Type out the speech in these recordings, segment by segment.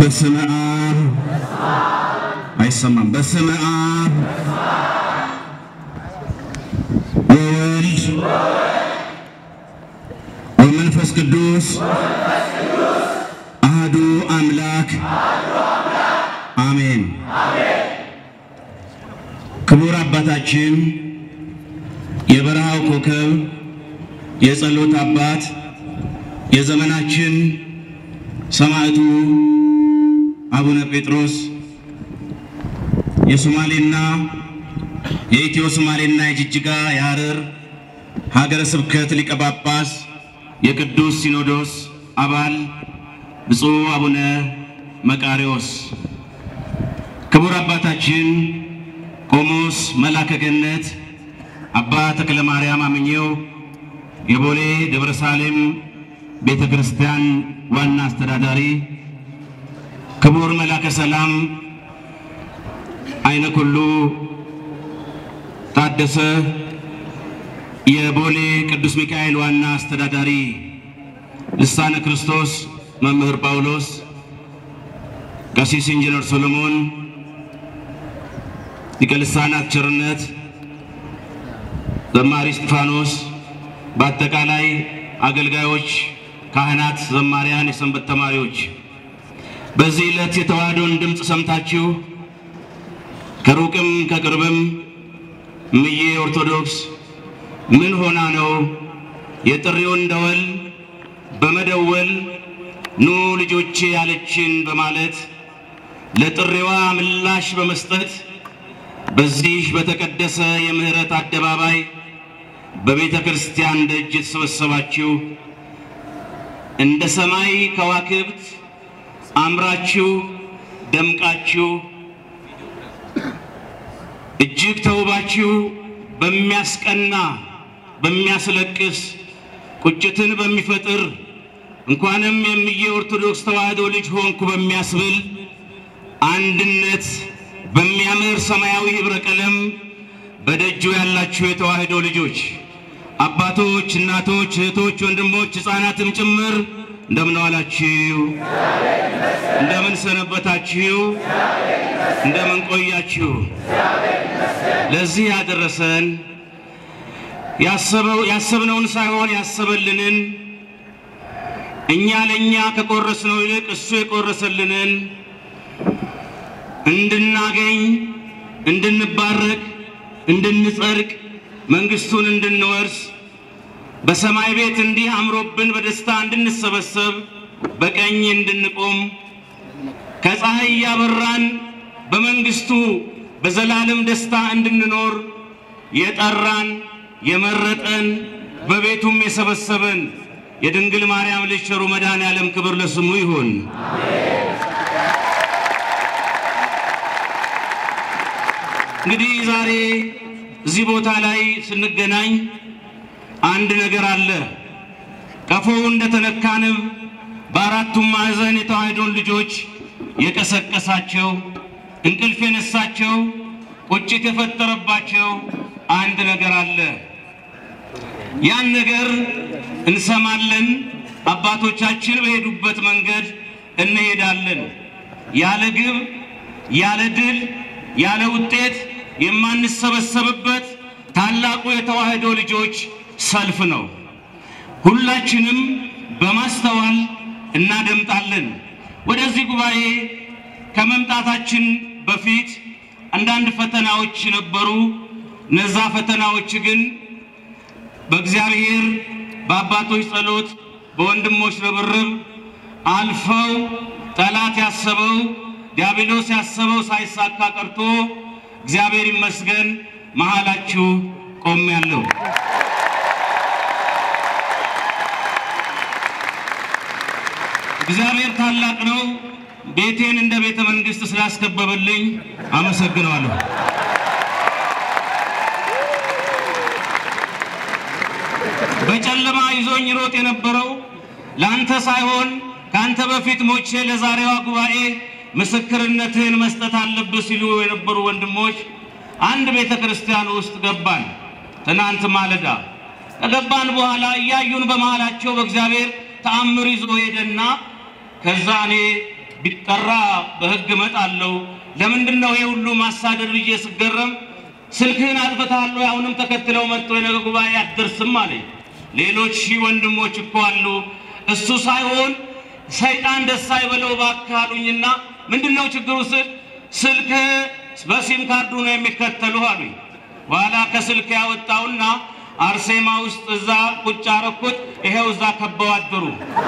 በስመ አብ አይሰማም። በስመ አብ ወወልድ ወመንፈስ ቅዱስ አህዱ አምላክ አሜን። ክቡር አባታችን የበረሃው ኮከብ የጸሎት አባት የዘመናችን ሰማዕቱ አቡነ ጴጥሮስ የሶማሌና የኢትዮ ሶማሌና የጅጅጋ የሐረር ሀገረ ስብከት ሊቀ ጳጳስ የቅዱስ ሲኖዶስ አባል ብፁዕ አቡነ መቃሪዎስ፣ ክቡር አባታችን ቆሞስ መላከ ገነት አባ ተክለ ማርያም አምኘው የቦሌ ደብረ ሳሌም ቤተ ክርስቲያን ዋና አስተዳዳሪ፣ ክቡር መላከ ሰላም አይነ ኩሉ ታደሰ የቦሌ ቅዱስ ሚካኤል ዋና አስተዳዳሪ፣ ልሳነ ክርስቶስ መምህር ጳውሎስ፣ ቀሲስ ኢንጂነር ሶሎሞን፣ ሊቀ ልሳናት ቸርነት፣ ዘማሪ እስጢፋኖስ፣ በአጠቃላይ አገልጋዮች፣ ካህናት፣ ዘማሪያን፣ የሰንበት ተማሪዎች በዚህ ዕለት የተዋህዶን ድምፅ ሰምታችሁ ከሩቅም ከቅርብም እምዬ ኦርቶዶክስ ምን ሆና ነው የጥሪውን ደወል በመደወል ኑ ልጆቼ ያለችን በማለት ለጥሪዋ ምላሽ በመስጠት በዚህ በተቀደሰ የምህረት አደባባይ በቤተ ክርስቲያን ደጅ የተሰበሰባችሁ እንደ ሰማይ ከዋክብት አምራችሁ ደምቃችሁ እጅግ ተውባችሁ በሚያስቀና በሚያስለቅስ ቁጭትን በሚፈጥር እንኳንም የምዬ ኦርቶዶክስ ተዋህዶ ልጅ ሆንኩ በሚያስብል አንድነት በሚያምር ሰማያዊ ህብረ ቀለም በደጁ ያላችሁ የተዋህዶ ልጆች አባቶች፣ እናቶች፣ እህቶች፣ ወንድሞች፣ ሕፃናትም ጭምር እንደምን ዋላችሁ? እንደምን ሰነበታችሁ? እንደምን ቆያችሁ? ለዚህ ያደረሰን ያሰበው ያሰብነውን ሳይሆን ያሰበልንን እኛ ለእኛ ከቆረስነው ይልቅ እሱ የቆረሰልንን እንድናገኝ እንድንባረክ እንድንጸድቅ መንግስቱን እንድንወርስ በሰማይ ቤት እንዲህ አምሮብን በደስታ እንድንሰበሰብ በቀኝ እንድንቆም ከፀሐይ እያበራን በመንግስቱ በዘላለም ደስታ እንድንኖር የጠራን የመረጠን በቤቱም የሰበሰበን የድንግል ማርያም ልጅ ቸሩ መድኃኔዓለም ክብር ለስሙ ይሁን። እንግዲህ ዛሬ እዚህ ቦታ ላይ ስንገናኝ አንድ ነገር አለ። ቀፎው እንደተነካ ንብ በአራቱም ማዕዘን የተዋህዶን ልጆች የቀሰቀሳቸው እንቅልፍ የነሳቸው ቁጭት የፈጠረባቸው አንድ ነገር አለ። ያን ነገር እንሰማለን። አባቶቻችን በሄዱበት መንገድ እንሄዳለን። ያለ ግብ፣ ያለ ድል፣ ያለ ውጤት የማንሰበሰብበት ታላቁ የተዋህዶ ልጆች ሰልፍ ነው። ሁላችንም በማስተዋል እናደምጣለን። ወደዚህ ጉባኤ ከመምጣታችን በፊት አንዳንድ ፈተናዎች ነበሩ። እነዛ ፈተናዎች ግን በእግዚአብሔር በአባቶች ጸሎት፣ በወንድሞች ርብርብ አልፈው ጠላት ያሰበው ዲያብሎስ ያሰበው ሳይሳካ ቀርቶ እግዚአብሔር ይመስገን መሃላችሁ ቆሜያለሁ። እግዚአብሔር ታላቅ ነው። ቤቴን እንደ ቤተ መንግስት ስላስከበበልኝ አመሰግነዋለሁ። በጨለማ ይዞኝ ሮጥ የነበረው ለአንተ ሳይሆን ከአንተ በፊት ሞቼ ለዛሬዋ ጉባኤ ምስክርነትህን መስጠት አለብህ ሲሉ የነበሩ ወንድሞች አንድ ቤተ ክርስቲያን ውስጥ ገባን። ትናንት ማለዳ ከገባን በኋላ እያዩን በመሃላቸው በእግዚአብሔር ተአምር ይዞ ሄደና ከዛ እኔ ቢጠራ በሕግ እመጣለሁ። ለምንድን ነው ይሄ ሁሉ ማሳደድ ብዬ ስገረም ስልክህን አጥፍተሃል ወይ? አሁንም ተከትለው መጥቶ የነገ ጉባኤ አትደርስም አለኝ። ሌሎች ሺህ ወንድሞች እኮ አሉ። እሱ ሳይሆን ሰይጣን ደስ አይበለው እባክህ አሉኝና ምንድን ነው ችግሩ ስል ስልክህ በሲም ካርዱ ነው የሚከተሉ አሉኝ። በኋላ ከስልክ ያወጣውና አርሴማ ውስጥ እዛ ቁጭ አረኩት። ይሄው እዛ ከበው አደሩ።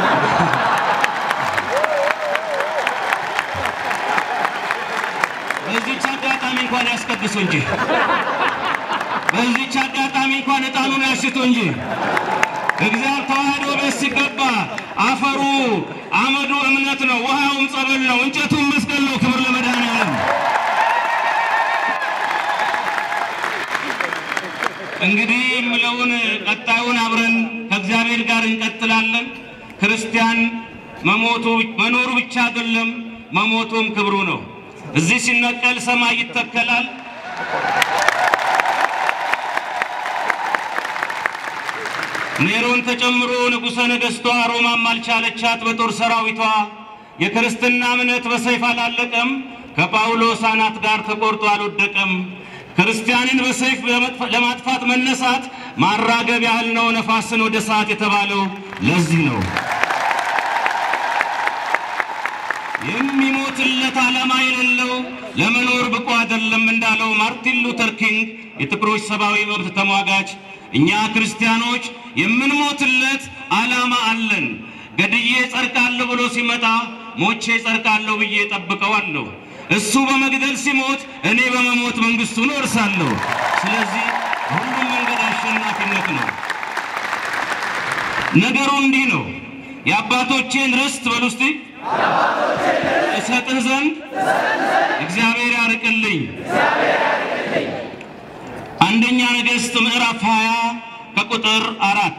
በዚች አጋጣሚ እንኳን ያስቀድሱ እንጂ በዚች አጋጣሚ እንኳን ዕጣኑን ያሽቱ እንጂ እግዚአብሔር ተዋህዶ ቤት ሲገባ አፈሩ አመዱ እምነት ነው፣ ውሃውም ጸበል ነው፣ እንጨቱም መስቀል ነው። ክብር ለመድኃኔዓለም። እንግዲህ የምለውን ቀጣዩን አብረን ከእግዚአብሔር ጋር እንቀጥላለን። ክርስቲያን መሞቱ መኖሩ ብቻ አይደለም፣ መሞቱም ክብሩ ነው። እዚህ ሲነቀል ሰማይ ይተከላል። ኔሮን ተጨምሮ ንጉሠ ነገሥቷ ሮማም አልቻለቻት በጦር ሰራዊቷ። የክርስትና እምነት በሰይፍ አላለቀም፣ ከጳውሎስ አናት ጋር ተቆርጦ አልወደቀም። ክርስቲያንን በሰይፍ ለማጥፋት መነሳት ማራገብ ያህል ነው ነፋስን ወደ ሰዓት የተባለው ለዚህ ነው። የሚሞትለት ዓላማ የሌለው ለመኖር ብቁ አይደለም እንዳለው ማርቲን ሉተር ኪንግ የጥቁሮች ሰብአዊ መብት ተሟጋች፣ እኛ ክርስቲያኖች የምንሞትለት ዓላማ አለን። ገድዬ ጸድቃለሁ ብሎ ሲመጣ ሞቼ ጸድቃለሁ ብዬ ጠብቀዋለሁ። እሱ በመግደል ሲሞት እኔ በመሞት መንግሥቱን እወርሳለሁ። ስለዚህ ሁሉም መንገድ አሸናፊነት ነው። ነገሩ እንዲህ ነው። የአባቶቼን ርስት በሉ እስቲ እሰጥህ ዘንድ እግዚአብሔር ያርቅልኝ። አንደኛ ነገሥት ምዕራፍ 20 ከቁጥር አራት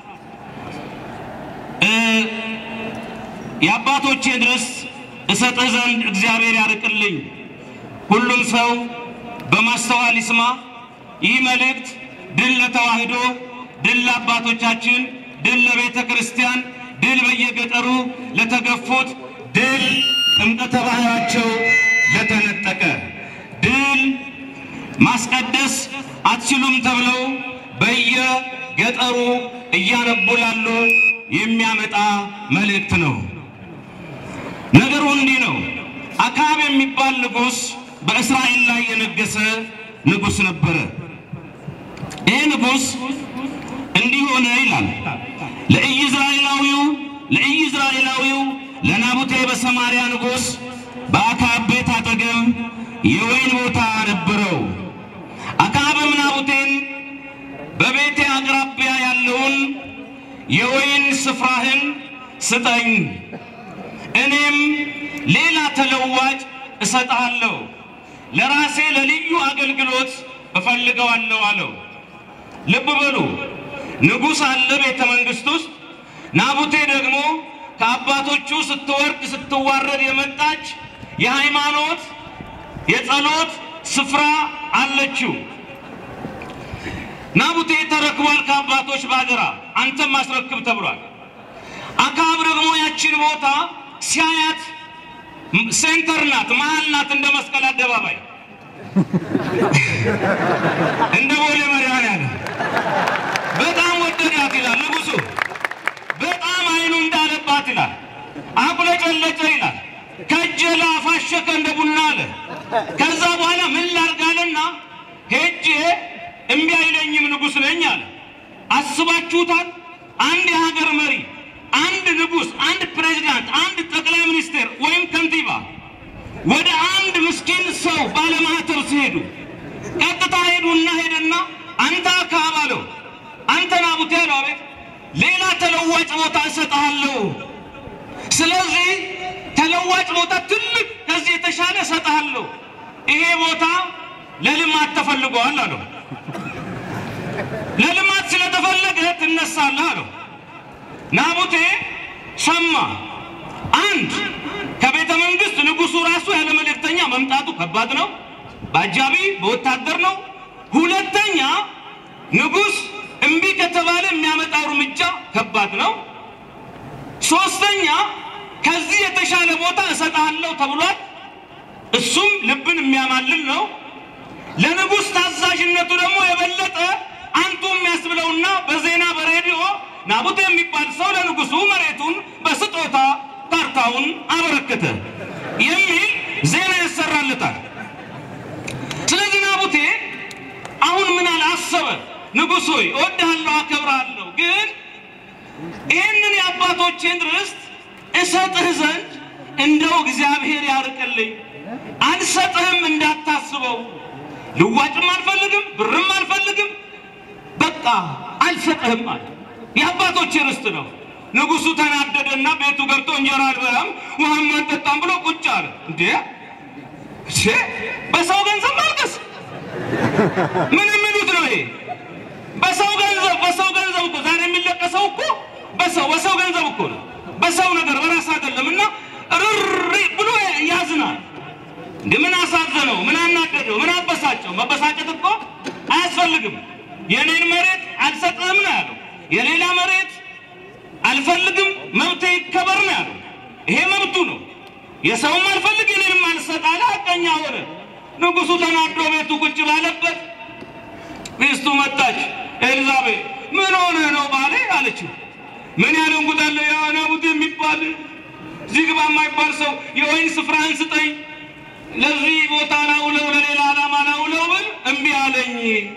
የአባቶቼን ርስት እሰጥህ ዘንድ እግዚአብሔር ያርቅልኝ። ሁሉም ሰው በማስተዋል ይስማ። ይህ መልእክት ድል ለተዋህዶ፣ ድል ለአባቶቻችን፣ ድል ለቤተ ክርስቲያን፣ ድል በየገጠሩ ለተገፉት፣ ድል ጥምቀተ ባህራቸው ለተነጠቀ፣ ድል ማስቀደስ አትችሉም ተብለው በየገጠሩ እያነቡ ላሉ የሚያመጣ መልእክት ነው። ነገሩ እንዲህ ነው። አክዓብ የሚባል ንጉሥ በእስራኤል ላይ የነገሰ ንጉሥ ነበረ። ይህ ንጉሥ እንዲህ ሆነ ይላል። ለኢይዝራኤላዊው ለኢይዝራኤላዊው ለናቡቴ በሰማርያ ንጉሥ በአክዓብ ቤት አጠገብ የወይን ቦታ ነበረው። አክዓብም ናቡቴን በቤቴ አቅራቢያ ያለውን የወይን ስፍራህን ስጠኝ እኔም ሌላ ተለዋጭ እሰጥሃለሁ፣ ለራሴ ለልዩ አገልግሎት እፈልገዋለሁ አለው። ልብ በሉ፣ ንጉሥ አለ ቤተ መንግሥት ውስጥ። ናቡቴ ደግሞ ከአባቶቹ ስትወርድ ስትዋረድ የመጣች የሃይማኖት የጸሎት ስፍራ አለችው። ናቡቴ ተረክቧል ከአባቶች ባደራ፣ አንተም አስረክብ ተብሏል። አክዓብ ደግሞ ያችን ቦታ ሲያያት ሴንተር ናት፣ መሀል ናት፣ እንደ መስቀል አደባባይ እንደ ቦሌ መድኃኔዓለም በጣም ወደዳት ይላል ንጉሡ። በጣም አይኑ እንዳለባት ይላል፣ አቁለጨለጨ ይላል፣ ከጀላ አፋሸከ እንደ ቡና አለ። ከዛ በኋላ ምን ላርጋልና ሄጄ እምቢ አይለኝም ንጉሥ ነኝ አለ። አስባችሁታል? አንድ የሀገር መሪ አንድ ንጉሥ፣ አንድ ፕሬዚዳንት፣ አንድ ጠቅላይ ሚኒስቴር ወይም ከንቲባ ወደ አንድ ምስኪን ሰው ባለማህተብ ሲሄዱ ቀጥታ ሄዱና ሄደና አንተ አክዓብ አለው፣ አንተ ናቡቴ አለው፣ አቤት ሌላ ተለዋጭ ቦታ እሰጥሃለሁ። ስለዚህ ተለዋጭ ቦታ ትልቅ ከዚህ የተሻለ እሰጥሃለሁ። ይሄ ቦታ ለልማት ተፈልገዋል አለው። ለልማት ስለተፈለገ ትነሳለህ አለው። ናቡቴ ሰማ። አንድ ከቤተ መንግስት ንጉሱ ራሱ ያለ መልእክተኛ መምጣቱ ከባድ ነው። በአጃቢ በወታደር ነው። ሁለተኛ ንጉስ እምቢ ከተባለ የሚያመጣው እርምጃ ከባድ ነው። ሶስተኛ ከዚህ የተሻለ ቦታ እሰጥሃለሁ ተብሏል። እሱም ልብን የሚያማልል ነው። ለንጉሥ ታዛዥነቱ ደግሞ የበለጠ አንቱ የሚያስብለውና በዜና በሬዲዮ ናቡቴ የሚባል ሰው ለንጉሱ መሬቱን በስጦታ ካርታውን አበረከተ የሚል ዜና ያሰራለታል። ስለዚህ ናቡቴ አሁን ምን አለ አሰበ። ንጉሥ ሆይ እወድሃለሁ፣ አከብርሃለሁ፣ ግን ይህንን የአባቶቼን ርስት እሰጥህ ዘንድ እንደው እግዚአብሔር ያርቅልኝ፣ አልሰጥህም እንዳታስበው ልዋጭም አልፈልግም፣ ብርም አልፈልግም፣ በቃ አልሰጥህም አለ። የአባቶች ርስት ነው። ንጉሱ ተናደደና ቤቱ ገብቶ እንጀራ አልበላም ውሃም አልጠጣም ብሎ ቁጭ አለ። እንዴ እሺ፣ በሰው ገንዘብ ማልቀስ ምን የሚሉት ነው ይሄ? በሰው ገንዘብ በሰው ገንዘብ እኮ ዛሬ የሚለቀሰው እኮ በሰው በሰው ገንዘብ እኮ ነው። በሰው ነገር በራስ አይደለም። እና ርሪ ብሎ ያዝናል። እንደ ምን አሳዘነው? ምን አናደደው? ምን አበሳጨው? መበሳጨት እኮ አያስፈልግም። የኔን መሬት አልሰጥህም ነው ያለው። የሌላ መሬት አልፈልግም፣ መብቴ ይከበር ነው ያለው። ይሄ መብቱ ነው። የሰውም አልፈልግ የኔንም አልሰጥ አለ። ሐቀኛ ሆነ። ንጉሱ ተናዶ ቤቱ ቁጭ ባለበት ሚስቱ መጣች። ኤልዛቤል ምን ሆነ ነው ባሌ አለችው። ምን ያለ እንጉዳለ ያ ናቡቴ የሚባል ዚግባ የማይባል ሰው የወይን ስፍራህን ስጠኝ ለዚህ ቦታ ላውለው ለሌላ ዓላማ ላውለው ብል እምቢ አለኝ።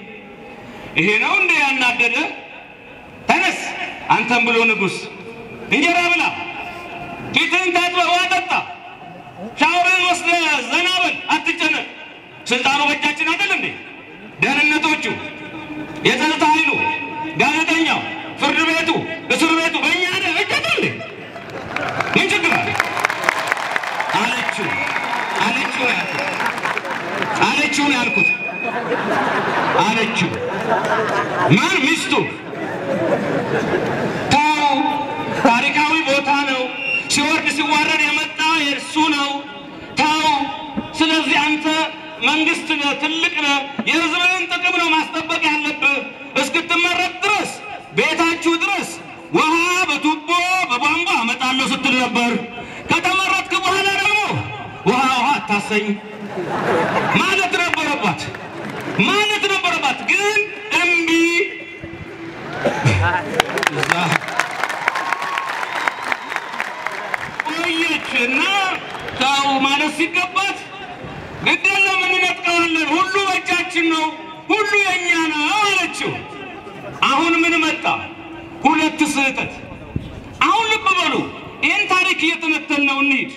ይሄ ነው እንደ ያናደደ? ተነስ አንተም ብሎ ንጉሥ እንጀራ ብላ፣ ፊትህን ታጥበህ ውሃ ጠጣ፣ ሻወርህን ወስደህ ዘና በል፣ አትጨነቅ። ስልጣኑ በእጃችን አይደል እንዴ? ደህንነቶቹ፣ የጸጥታ ኃይሉ፣ ጋዜጠኛው፣ ፍርድ ቤቱ፣ እስር ቤቱ በእኛ ደ እጅ አይደል እንዴ? ምን ችግር አለ አለችው አለችው ያልኩት አለችው ነው ያልኩት አለችው ማን ሚስቱ ተው ታሪካዊ ቦታ ነው ሲወርድ ሲዋረድ የመጣ የእሱ ነው ተው ስለዚህ አንተ መንግስት ነህ ትልቅ ነህ የህዝብህን ጥቅም ነው ማስጠበቅ ያለብህ እስክትመረጥ ድረስ ቤታችሁ ድረስ ውሃ በቱቦ በቧንቧ አመጣለሁ ስትል ነበር ከተመረጥክ በኋላ ደግሞ ውሃ ውሃ አታሰኝ ማለት ነበረባት ማለት ነበረባት። ግን እምቢ እዛ ቆየች እና ተው ማለት ሲገባት ግድ የለም እንነጥቀዋለን፣ ሁሉ በእጃችን ነው፣ ሁሉ የእኛ ነው አለችው። አሁን ምን መጣ? ሁለት ስህተት። አሁን ልብ በሉ፣ ይህን ታሪክ እየተነተን ነው እንሂድ።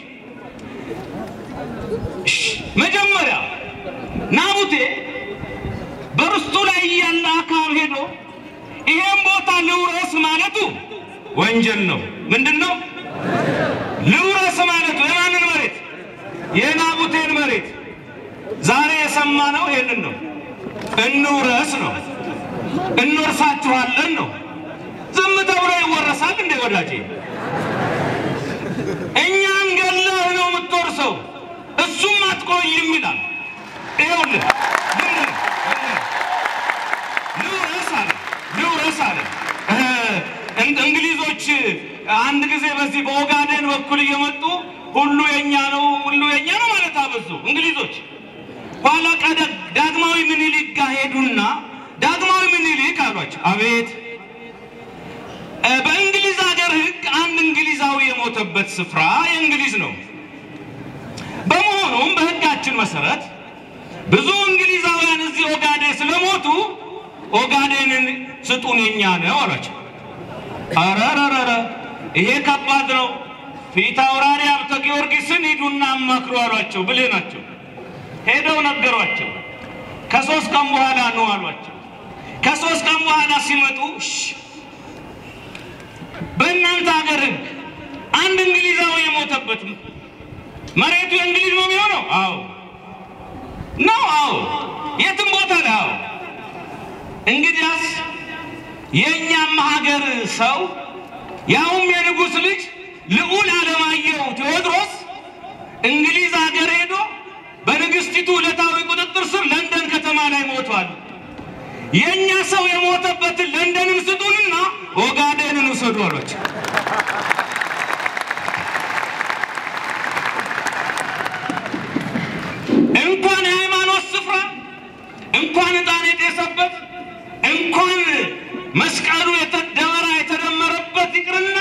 መጀመሪያ ናቡቴ በርስቱ ላይ ያለ አካል ሄዶ ይሄን ቦታ ልውረስ ማለቱ ወንጀል ነው። ምንድን ነው ልውረስ ማለቱ? የማንን መሬት? የናቡቴን መሬት። ዛሬ የሰማነው ይሄንን ነው። እንውረስ ነው፣ እንወርሳችኋለን ነው። ዝም ተብሎ ይወረሳል እንዴ ወዳጄ? እኛን ገለህ ነው የምትወርሰው እሱም አትቆይም ይላል። ይኸውልህ ልውረስ አለ ልውረስ አለ። እንግሊዞች አንድ ጊዜ በዚህ በኦጋዴን በኩል እየመጡ ሁሉ የኛ ነው ሁሉ የኛ ነው ማለት አበዙ እንግሊዞች። ኋላ ቀደ ዳግማዊ ምኒልክ ጋር ሄዱና ዳግማዊ ምኒልክ አሏቸው፣ አቤት በእንግሊዝ ሀገር ሕግ አንድ እንግሊዛዊ የሞተበት ስፍራ የእንግሊዝ ነው። በመሆኑም በሕጋችን መሰረት ብዙ እንግሊዛውያን እዚህ ኦጋዴ ስለሞቱ ኦጋዴንን ስጡን የኛ ነው አሏቸው። አረረረረ ይሄ ከባድ ነው። ፊት አውራሪ ሀብተ ጊዮርጊስን ሂዱና አማክሩ አሏቸው። ብልህ ናቸው። ሄደው ነገሯቸው። ከሶስት ቀን በኋላ ነው አሏቸው። ከሶስት ቀን በኋላ ሲመጡ እሺ በእናንተ ሀገር ሕግ አንድ እንግሊዛዊ የሞተበት መሬቱ የእንግሊዝ ነው የሚሆነው? አዎ ነው። አዎ የትም ቦታ ላይ አዎ። እንግዲያስ የእኛም ሀገር ሰው ያውም የንጉሥ ልጅ ልዑል አለማየሁ ቴዎድሮስ እንግሊዝ ሀገር ሄዶ በንግሥቲቱ ዕለታዊ ቁጥጥር ስር ለንደን ከተማ ላይ ሞቷል። የእኛ ሰው የሞተበትን ለንደንን ስጡንና ኦጋዴንን ውሰዱ አሏቸው። መስቀሉ ደመራ የተደመረበት ይቅርና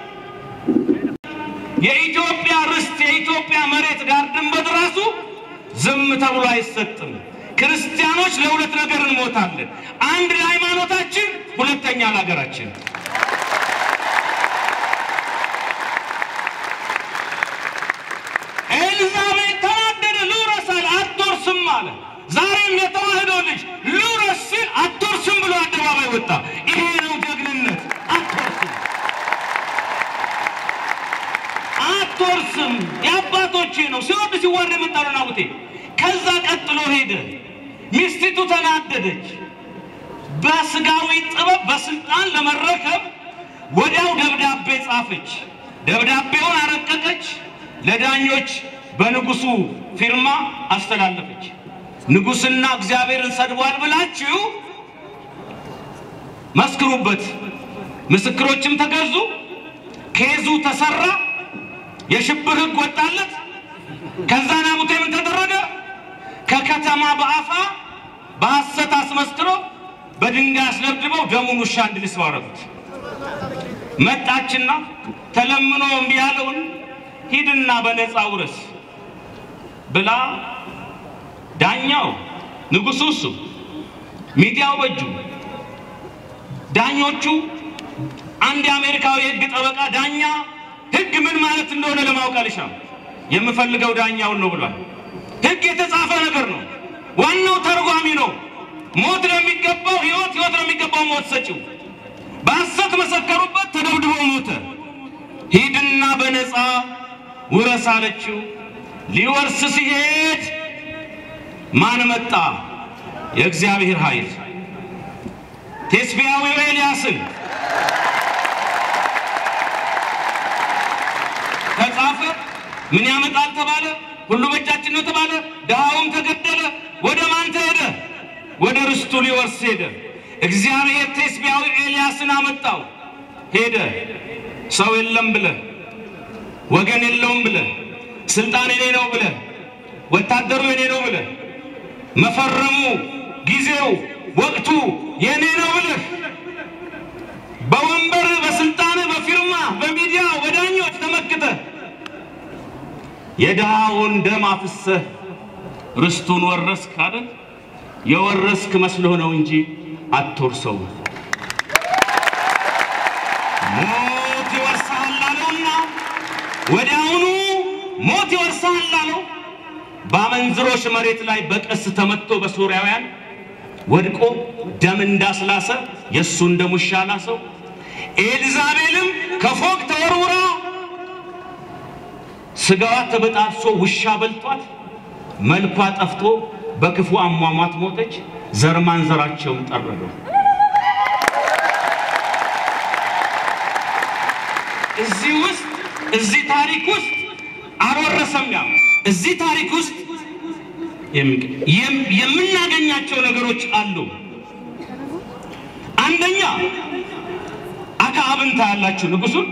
የኢትዮጵያ ርስት የኢትዮጵያ መሬት ዳር ድንበር ራሱ ዝም ተብሎ አይሰጥም። ክርስቲያኖች ለሁለት ነገር እንሞታለን። አንድ ለሃይማኖታችን፣ ሁለተኛ ለሀገራችን። ኤልዛቤት ተናደደ። ልውረስ አለ፣ አትወርስም አለ። ዛሬም የተዋህዶ ልጅ ልውረስ ሲል አትወርስም ብሎ አደባባይ ወጣ። ይሄ ነው ጀግንነት። አትወርስም አትወርስም የአባቶቼ ነው። ሲወርድ ሲዋረድ የመጣ ነው ናቡቴ። ከዛ ቀጥሎ ሄደ። ሚስቲቱ ተናደደች። በስጋዊ ጥበብ በስልጣን ለመረከብ ወዲያው ደብዳቤ ጻፈች። ደብዳቤውን አረቀቀች። ለዳኞች በንጉሱ ፊርማ አስተላለፈች። ንጉሥና እግዚአብሔርን ሰድቧል ብላችሁ መስክሩበት። ምስክሮችም ተገዙ። ኬዙ ተሰራ። የሽብር ሕግ ወጣለት። ከዛ ናቡቴ ምን ተደረገ? ከከተማ በአፋ በሐሰት አስመስክሮ በድንጋይ አስደብድበው ደሙን ውሻ እንዲልስ አደረጉት። መጣችና ተለምኖ እምቢ ያለውን ሂድና በነፃ ውረስ ብላ ዳኛው ንጉሡ እሱ ሚዲያው በእጁ ዳኞቹ አንድ የአሜሪካዊ የህግ ጠበቃ ዳኛ ህግ ምን ማለት እንደሆነ ለማወቅ አልሻም። የምፈልገው ዳኛውን ነው ብሏል። ህግ የተጻፈ ነገር ነው። ዋናው ተርጓሚ ነው። ሞት ለሚገባው ህይወት፣ ህይወት ለሚገባው ሞት ሰጪው። በሐሰት መሰከሩበት፣ ተደብድቦ ሞተ። ሂድና በነፃ ውረስ አለችው። ሊወርስ ሲሄድ ማን መጣ? የእግዚአብሔር ኃይል ቴስቢያዊው ኤልያስን ተጻፈ። ምን ያመጣል ተባለ። ሁሉ በእጃችን ነው ተባለ። ድሃውም ተገደለ። ወደ ማን ተሄደ? ወደ ርስቱ ሊወርስ ሄደ። እግዚአብሔር ቴስቢያዊ ኤልያስን አመጣው። ሄደ። ሰው የለም ብለ፣ ወገን የለውም ብለ፣ ስልጣን የኔ ነው ብለ፣ ወታደሩ የኔ ነው ብለ፣ መፈረሙ ጊዜው ወቅቱ የኔ ነው ብለህ በወንበር በስልጣን በፊርማ በሚዲያ በዳኞች ተመክተ የድሃውን ደም አፍሰህ ርስቱን ወረስክ አይደል? የወረስክ መስሎህ ነው እንጂ አትወርሰው። ሞት ይወርሳል አለውና ወዲያውኑ ሞት ይወርሳል አለው። በአመንዝሮች መሬት ላይ በቀስ ተመትቶ በሶርያውያን ወድቆ ደም እንዳስላሰ የእሱን ደም ውሻ ላሰው። ኤልዛቤልም ከፎቅ ተወርውራ ስጋዋ ተበጣጥሶ ውሻ በልቷት መልኳ ጠፍቶ በክፉ አሟሟት ሞተች። ዘር ማንዘራቸውን ጠረገው። እዚህ ውስጥ እዚህ ታሪክ ውስጥ አልወረሰም። ያ እዚህ ታሪክ ውስጥ የምናገኛቸው ነገሮች አሉ። አንደኛ አክዓብን ታያላችሁ። ንጉሱን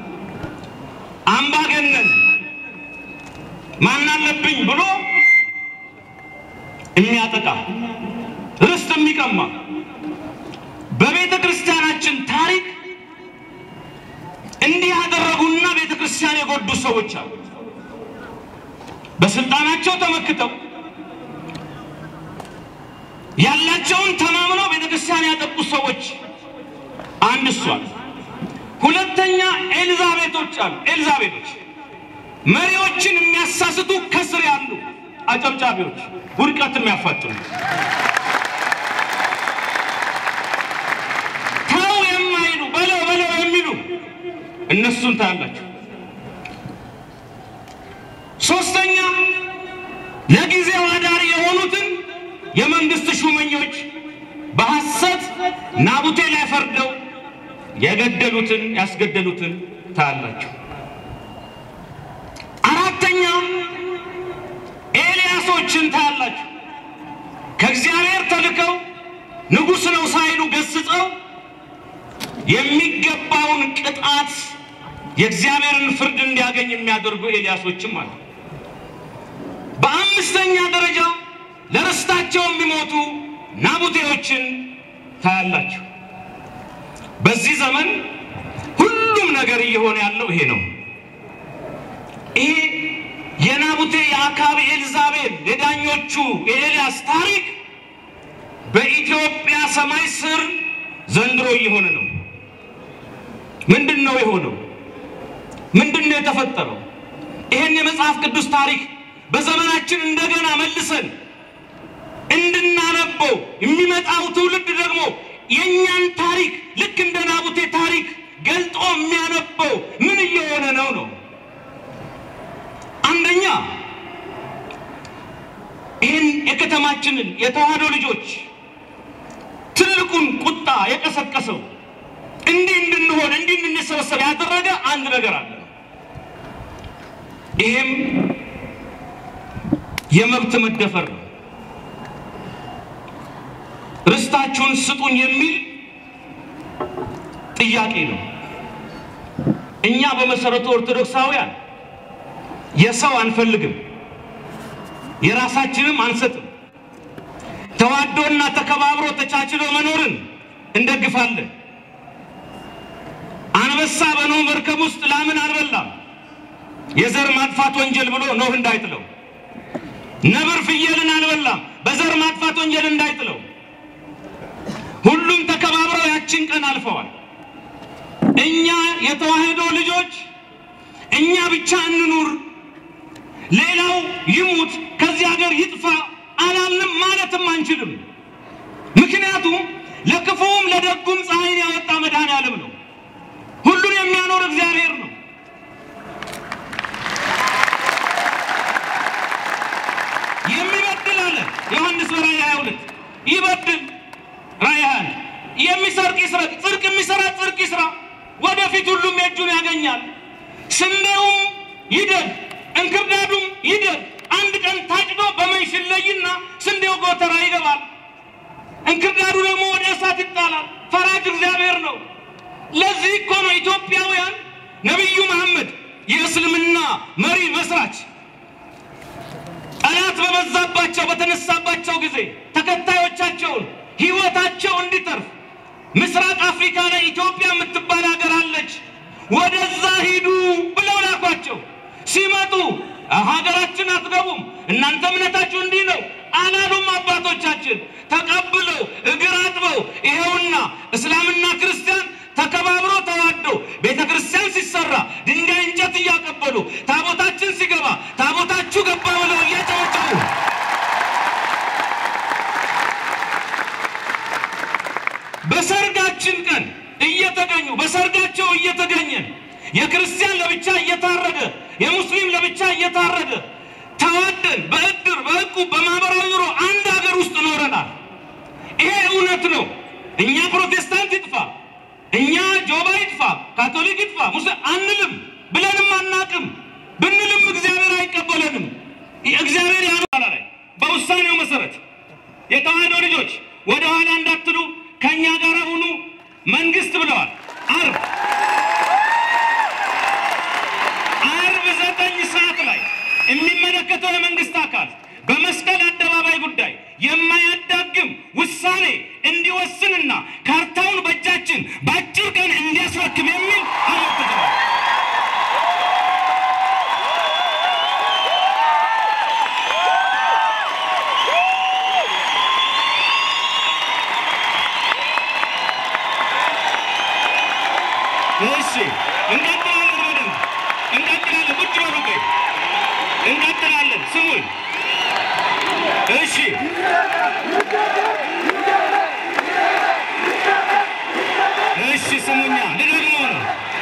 አምባገነን ማን አለብኝ ብሎ የሚያጠቃ ርስት የሚቀማ በቤተ ክርስቲያናችን ታሪክ እንዲህ ያደረጉና ቤተ ክርስቲያን የጎዱ ሰዎች አሉ። በስልጣናቸው ተመክተው ያላቸውን ተማምነው ቤተክርስቲያን ያጠቁ ሰዎች አንድ እሷል። ሁለተኛ ኤልዛቤቶች አሉ። ኤልዛቤቶች መሪዎችን የሚያሳስቱ ከስር ያሉ አጨብጫቢዎች፣ ውድቀት የሚያፋጥኑ ተው የማይሉ በለው በለው የሚሉ እነሱን ታያላችሁ። ሶስተኛ ለጊዜው አዳሪ የሆኑትን የመንግስት ሹመኞች በሐሰት ናቡቴ ላይ ፈርደው የገደሉትን ያስገደሉትን ታያላችሁ። አራተኛ ኤልያሶችን ታያላችሁ። ከእግዚአብሔር ተልከው ንጉሥ ነው ሳይሉ ገስጸው የሚገባውን ቅጣት የእግዚአብሔርን ፍርድ እንዲያገኝ የሚያደርጉ ኤልያሶችም አሉ። በአምስተኛ ደረጃ ለርስታቸው የሚሞቱ ናቡቴዎችን ታያላችሁ። በዚህ ዘመን ሁሉም ነገር እየሆነ ያለው ይሄ ነው። ይሄ የናቡቴ የአካብ ኤልዛቤል የዳኞቹ የኤልያስ ታሪክ በኢትዮጵያ ሰማይ ስር ዘንድሮ እየሆነ ነው። ምንድን ነው የሆነው? ምንድን ነው የተፈጠረው? ይህን የመጽሐፍ ቅዱስ ታሪክ በዘመናችን እንደገና መልሰን እንድናነበው የሚመጣው ትውልድ ደግሞ የእኛን ታሪክ ልክ እንደ ናቡቴ ታሪክ ገልጦ የሚያነበው ምን እየሆነ ነው ነው አንደኛ ይህን የከተማችንን የተዋህዶ ልጆች ትልቁን ቁጣ የቀሰቀሰው እንዲህ እንድንሆን እንዲህ እንድንሰበሰብ ያደረገ አንድ ነገር አለ። ይህም የመብት መደፈር ነው። ርስታችሁን ስጡን የሚል ጥያቄ ነው። እኛ በመሰረቱ ኦርቶዶክሳውያን የሰው አንፈልግም፣ የራሳችንም አንሰጥም። ተዋዶና ተከባብሮ ተቻችሎ መኖርን እንደግፋለን። አንበሳ በኖህ መርከብ ውስጥ ላምን አልበላም የዘር ማጥፋት ወንጀል ብሎ ኖህ እንዳይጥለው። ነብር ፍየልን አልበላም በዘር ማጥፋት ወንጀል እንዳይጥለው። ሁሉም ተከባብረው ያችን ቀን አልፈዋል። እኛ የተዋህዶ ልጆች እኛ ብቻ እንኑር፣ ሌላው ይሙት፣ ከዚህ ሀገር ይጥፋ አላልንም ማለትም አንችልም። ምክንያቱም ለክፉም ለደጉም ፀሐይን ያወጣ መድኃኔዓለም ነው። ሁሉን የሚያኖር እግዚአብሔር ነው። የሚበድል አለ ዮሐንስ በራእይ 22 ይበድል ራእይ 21 የሚሰርቅ ይስረቅ፣ ጽድቅ የሚሰራ ጽድቅ ይስራ፣ ወደፊት ሁሉም የእጁን ያገኛል። ስንዴውም ይደግ እንክርዳዱም ይደግ። አንድ ቀን ታጭዶ በመንሽ ይለይና ስንዴው ጎተራ ይገባል፣ እንክርዳዱ ደግሞ ወደ እሳት ይጣላል። ፈራጅ እግዚአብሔር ነው። ለዚህ እኮ ነው ኢትዮጵያውያን ነቢዩ መሐመድ የእስልምና መሪ መስራች ጠላት በበዛባቸው በተነሳባቸው ጊዜ ተከታዮቻቸውን ሕይወታቸው እንዲተርፍ ምስራቅ አፍሪካ ላይ ኢትዮጵያ የምትባል ሀገር አለች፣ ወደዛ ሂዱ ብለው ላኳቸው። ሲመጡ ሀገራችን አትገቡም፣ እናንተ እምነታችሁ እንዲህ ነው አላሉም። አባቶቻችን ተቀብለው እግር አጥበው ይኸውና እስላምና ክርስቲያን ተከባብሮ ተዋደው ቤተ ክርስቲያን ሲሰራ ድንጋይ እንጨት እያቀበሉ ታቦታችን ሲገባ ታቦታችሁ ገባ ብለው እያጨበጨቡ በሰርጋችን ቀን እየተገኙ በሰርጋቸው እየተገኘን የክርስቲያን ለብቻ እየታረደ የሙስሊም ለብቻ እየታረደ ተዋደን በእድር በእቁብ በማህበራዊ ኑሮ አንድ ሀገር ውስጥ ኖረናል። ይሄ እውነት ነው። እኛ ፕሮቴስታንት ይጥፋ፣ እኛ ጆባ ይጥፋ፣ ካቶሊክ ይጥፋ ሙስሊም አንልም ብለንም አናቅም። ብንልም እግዚአብሔር አይቀበለንም። እግዚአብሔር ያኗላ ላይ በውሳኔው መሰረት የተዋህዶ ልጆች ወደ ኋላ እንዳትሉ ከእኛ ጋር ሁኑ መንግስት ብለዋል። አርብ አርብ ዘጠኝ ሰዓት ላይ የሚመለከተው የመንግስት አካል በመስቀል አደባባይ ጉዳይ የማያዳግም ውሳኔ እንዲወስንና ካርታውን በእጃችን በአጭር ቀን እንዲያስረክብ የሚል አመልክተዋል። እሺ እንቀጥላለን። በደንብ እንቀጥላለን። ቁጭ በሉ ቆይ፣ እንቀጥላለን። ስሙኝ። እሺ እሺ፣ ስሙኛ፣ ልደግመው ነው።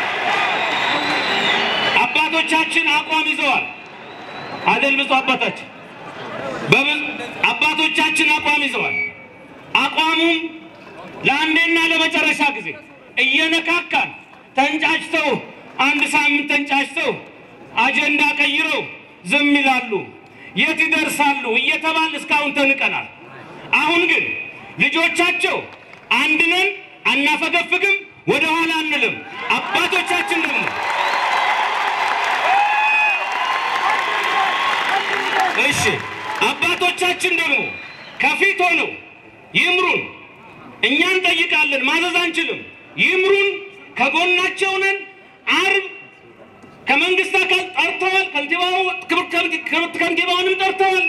አባቶቻችን አቋም ይዘዋል አደል? ብፁዕ አባታችን በብዙ አባቶቻችን አቋም ይዘዋል። አቋሙም ለአንዴና ለመጨረሻ ጊዜ እየነካካን ተንጫጭተው አንድ ሳምንት ተንጫጭተው አጀንዳ ቀይረው ዝም ይላሉ። የት ይደርሳሉ እየተባል እስካሁን ተንቀናል። አሁን ግን ልጆቻቸው አንድ ነን፣ አናፈገፍግም፣ ወደ ኋላ አንልም። አባቶቻችን ደግሞ እሺ አባቶቻችን ደግሞ ከፊት ሆነው ይምሩን። እኛ እንጠይቃለን፣ ማዘዝ አንችልም። ይምሩን፣ ከጎናቸው ነን። አርብ ከመንግስት አካል ጠርተዋል። ከንቲባው ክብርት ከንቲባውንም ጠርተዋል።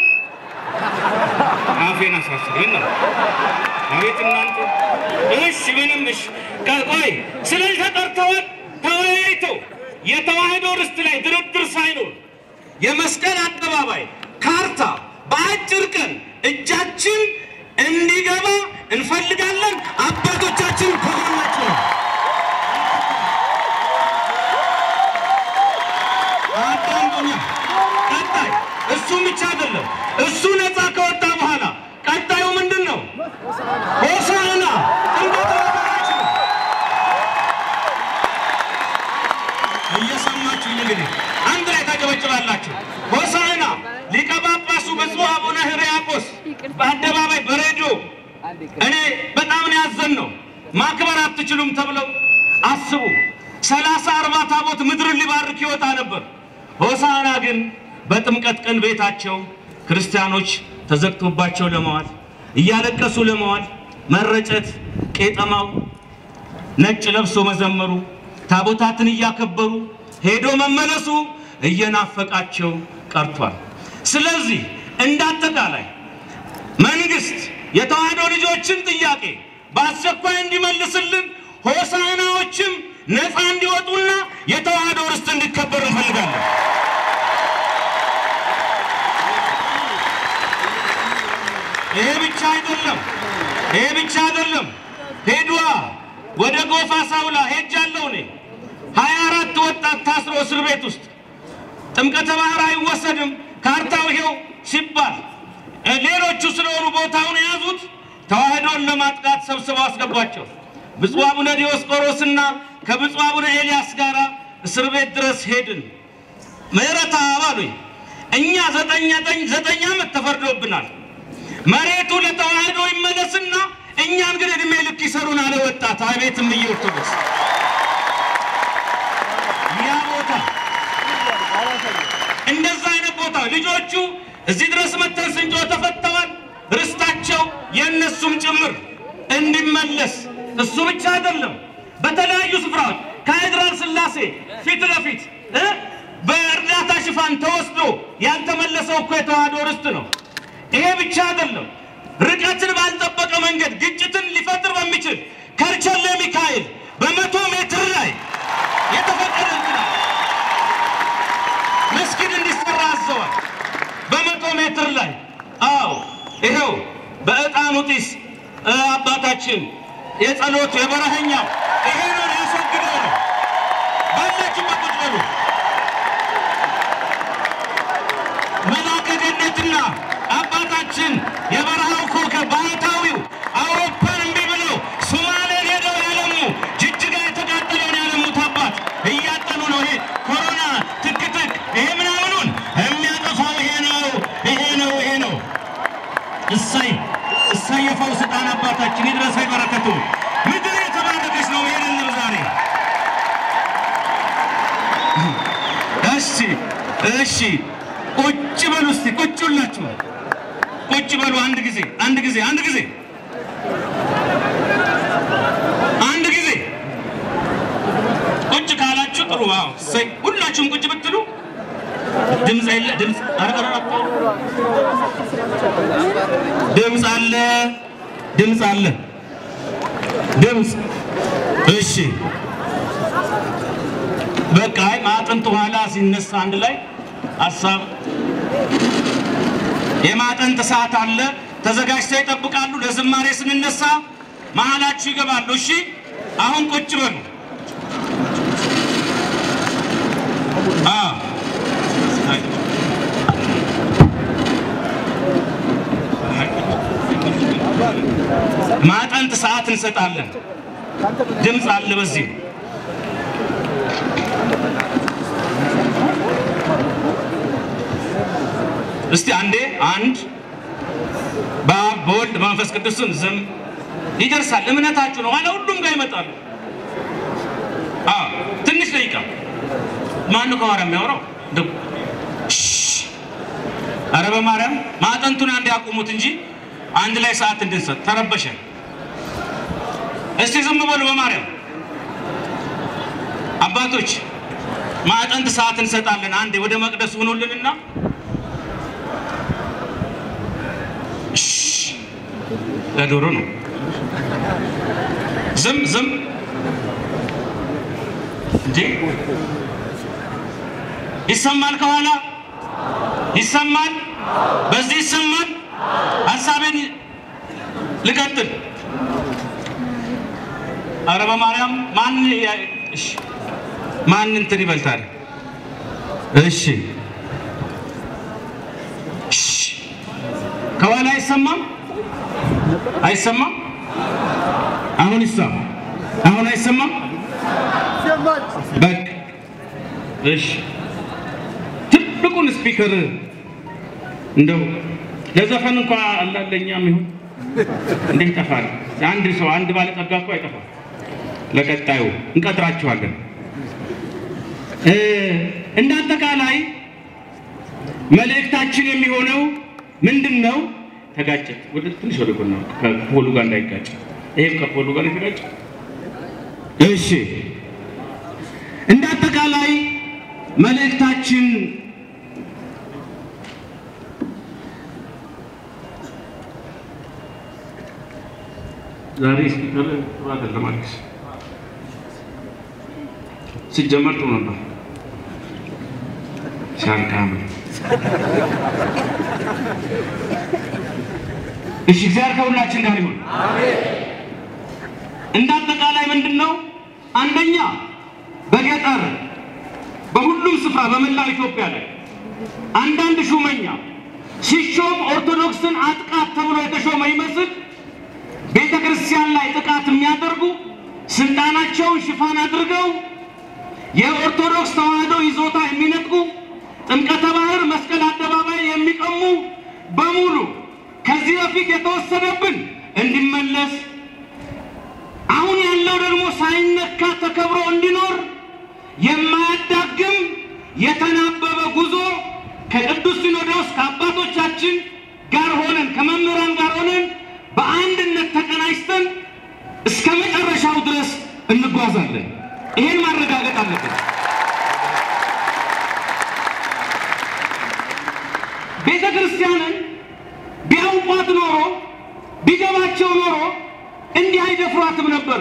አፌን አሳስበኝ ነው። አቤት እናንተ! እሺ ምንም እሺ፣ ቆይ ስለዚህ ተጠርተዋል። ተወያይተው የተዋህዶ ርስት ላይ ድርድር ሳይኖር የመስቀል አደባባይ ካርታ በአጭር ቀን እጃችን እንዲገባ እንፈልጋለን። አባቶቻችን ከጎናችን ነው። አዳምጡኛ። ቀጣይ እሱም ብቻ አይደለም። እሱ ነፃ ከወጣ በኋላ ቀጣዩ ምንድን ነው? ሆሳዕና ጥምቀተ ባህር ነው። እየሰማችሁ እንግዲህ አንድ ላይ ታጨበጭባላችሁ። ሆሳዕና ሊቀ ጳጳሱ ብፁዕ አቡነ ሕርያቆስ በአደባባይ በሬዲዮ እኔ በጣም ነው ያዘን ነው ማክበር አትችሉም ተብለው አስቡ። ሰላሳ አርባ ታቦት ምድርን ሊባርክ ይወጣ ነበር። ሆሳዕና ግን በጥምቀት ቀን ቤታቸው ክርስቲያኖች ተዘግቶባቸው ለመዋል እያለቀሱ ለመዋል መረጨት፣ ቄጠማው፣ ነጭ ለብሶ መዘመሩ፣ ታቦታትን እያከበሩ ሄዶ መመለሱ እየናፈቃቸው ቀርቷል። ስለዚህ እንዳጠቃላይ መንግስት የተዋህዶ ልጆችን ጥያቄ በአስቸኳይ እንዲመልስልን ሆሳዕናዎችም ነፃ እንዲወጡና የተዋህዶ ርስት እንዲከበር እንፈልጋለን። ይሄ ብቻ አይደለም። ይሄ ብቻ አይደለም። ሄዷ ወደ ጎፋ ሳውላ ሄጃለሁ እኔ ሀያ አራት ወጣት ታስሮ እስር ቤት ውስጥ ጥምቀተ ባህር አይወሰድም ካርታው ይሄው ሲባል ሌሎቹ ስለሆኑ ቦታውን የያዙት ተዋህዶን ለማጥቃት ሰብስበው አስገቧቸው። ብፁዕ አቡነ ዲዮስቆሮስና ከብፁዕ አቡነ ኤልያስ ጋር እስር ቤት ድረስ ሄድን። ምህረት አባሉኝ እኛ ዘጠኝ ዘጠኝ ዘጠኝ ዓመት ተፈርዶብናል። መሬቱ ለተዋህዶ ይመለስና እኛን ግን እድሜ ልክ ይሰሩን አለ ወጣት። አቤት እምዬ ኦርቶዶክስ ያ ቦታ እንደዛ አይነት ቦታ ልጆቹ እዚህ ድረስ መተን ስንጮ ተፈተዋል። ርስታቸው የእነሱም ጭምር እንዲመለስ እሱ ብቻ አይደለም። በተለያዩ ስፍራዎች ከሀይድራል ስላሴ ፊት ለፊት እ በእርዳታ ሽፋን ተወስዶ ያልተመለሰው እኮ የተዋህዶ ርስት ነው። ይሄ ብቻ አይደለም። ርቀትን ባልጠበቀ መንገድ ግጭትን ሊፈጥር በሚችል ከርቸሌ ሚካኤል በመቶ ሜትር ላይ የተፈቀደ እንትና መስጊድ እንዲሰራ አዘዋል። በመቶ ሜትር ላይ አዎ፣ ይኸው በዕጣኑ ጢስ አባታችን የጸሎቱ የበረሀኛው ይሄ ነው ሊያስወግደው ነው። ባላችሁበት ቁጭ በሉ። መልአከ ገነትና አባታችን የበረሃው ኮከብ ባህታዊው አውሮፓን እምቢ ብለው ሶማሌን ሄደው ያለሙ ጅጅጋ የተቃጠለውን ያለሙት አባት እያጠኑ ነው። ይሄ ኮሮና ትክትክ ይሄ ምናምኑን የሚያጠፋው ይሄ ነው፣ ይሄ ነው፣ ይሄ ነው። እሰይ እሰይ የፈውስ ዕጣን አባታችን ይድረሰ በረከቱ። ምድር የተባረከች ነው። ይሄንን ዛሬ እሺ እሺ ቁጭ በሉ እስቲ ቁጭ ሁላችሁ ቁጭ በሉ። አንድ ጊዜ አንድ ጊዜ አንድ ጊዜ አንድ ጊዜ ቁጭ ካላችሁ ጥሩ። አዎ እሰይ ሁላችሁም ቁጭ ብትሉ ድምፅ የለ ድምፅ አረቀረ ድምፅ አለ ድምፅ አለ ድምፅ እሺ በቃ አይ ማጠንት ኋላ ሲነሳ አንድ ላይ ሀሳብ የማጠንት ሰዓት አለ። ተዘጋጅተው ይጠብቃሉ። ለዝማሬ ስንነሳ መሀላችሁ ይገባሉ። እሺ አሁን ቁጭ በሉ። አዎ ማጠንት ሰዓት እንሰጣለን። ድምፅ አለ በዚህ እስቲ አንዴ አንድ በአብ በወልድ በመንፈስ ቅዱስም ዝም ይደርሳል። እምነታችሁ ነው። ኋላ ሁሉም ጋር ይመጣሉ። አዎ ትንሽ ደቂቃ ማን ነው ከኋላ የሚያወራው? እንደው ኧረ በማርያም ማጠንቱን አንድ ያቁሙት እንጂ አንድ ላይ ሰዓት እንድንሰጥ ተረበሸ። እስቲ ዝም በሉ በማርያም አባቶች ማዕጠንት ሰዓት እንሰጣለን። አንዴ ወደ መቅደስ ሆኖልንና እሺ፣ ለዶሮ ነው። ዝም ዝም እንዴ! ይሰማል፣ ከኋላ ይሰማል፣ በዚህ ይሰማል። ሀሳቤን ልቀጥል። አረ በማርያም ማን ያ- እሺ ማን እንትን ይበልጣል? እሺ እሺ። ከኋላ አይሰማም አይሰማም። አሁን ይሰማ አሁን አይሰማም። በቃ እሺ። ትልቁን ስፒከር እንደው ለዘፈን እንኳ አላለኛም ይሁን እንዴ ይጠፋል። አንድ ሰው አንድ ባለጸጋ እኮ አይጠፋም። ለቀጣዩ እንቀጥራችኋለን። እ እንደ አጠቃላይ መልእክታችን የሚሆነው ምንድን ነው? ተጋጨት ወደ ትንሽ ወደ ጎና ከፖሉ ጋር እንዳይጋጭ፣ ይሄም ከፖሉ ጋር የተጋጨ እሺ። እንደ አጠቃላይ መልእክታችን ዛሬ ስፒከር ጥሩ አይደለም አዲስ ሲጀመር ጥሩ ነበር። ሲያልቃም እሺ፣ እግዚአብሔር ከሁላችን ጋር ይሁን። እንደ አጠቃላይ ምንድን ነው? አንደኛ በገጠር በሁሉም ስፍራ በመላው ኢትዮጵያ ላይ አንዳንድ ሹመኛ ሲሾም ኦርቶዶክስን አጥቃት ተብሎ የተሾመ ይመስል ቤተ ክርስቲያን ላይ ጥቃት የሚያደርጉ ስልጣናቸውን ሽፋን አድርገው የኦርቶዶክስ ተዋሕዶ ይዞታ የሚነጥቁ ጥምቀተ ባህር መስቀል አደባባይ የሚቀሙ በሙሉ ከዚህ በፊት የተወሰደብን እንዲመለስ አሁን ያለው ደግሞ ሳይነካ ተከብሮ እንዲኖር የማያዳግም የተናበበ ጉዞ ከቅዱስ ሲኖዶስ ከአባቶቻችን ጋር ሆነን ከመምህራን ጋር ሆነን በአንድነት ተቀናጅተን እስከ መጨረሻው ድረስ እንጓዛለን። ይሄን ማረጋገጥ አለብን። ቤተ ክርስቲያንን ቢያውቋት ኖሮ ቢገባቸው ኖሮ እንዲህ አይደፍሯትም ነበረ።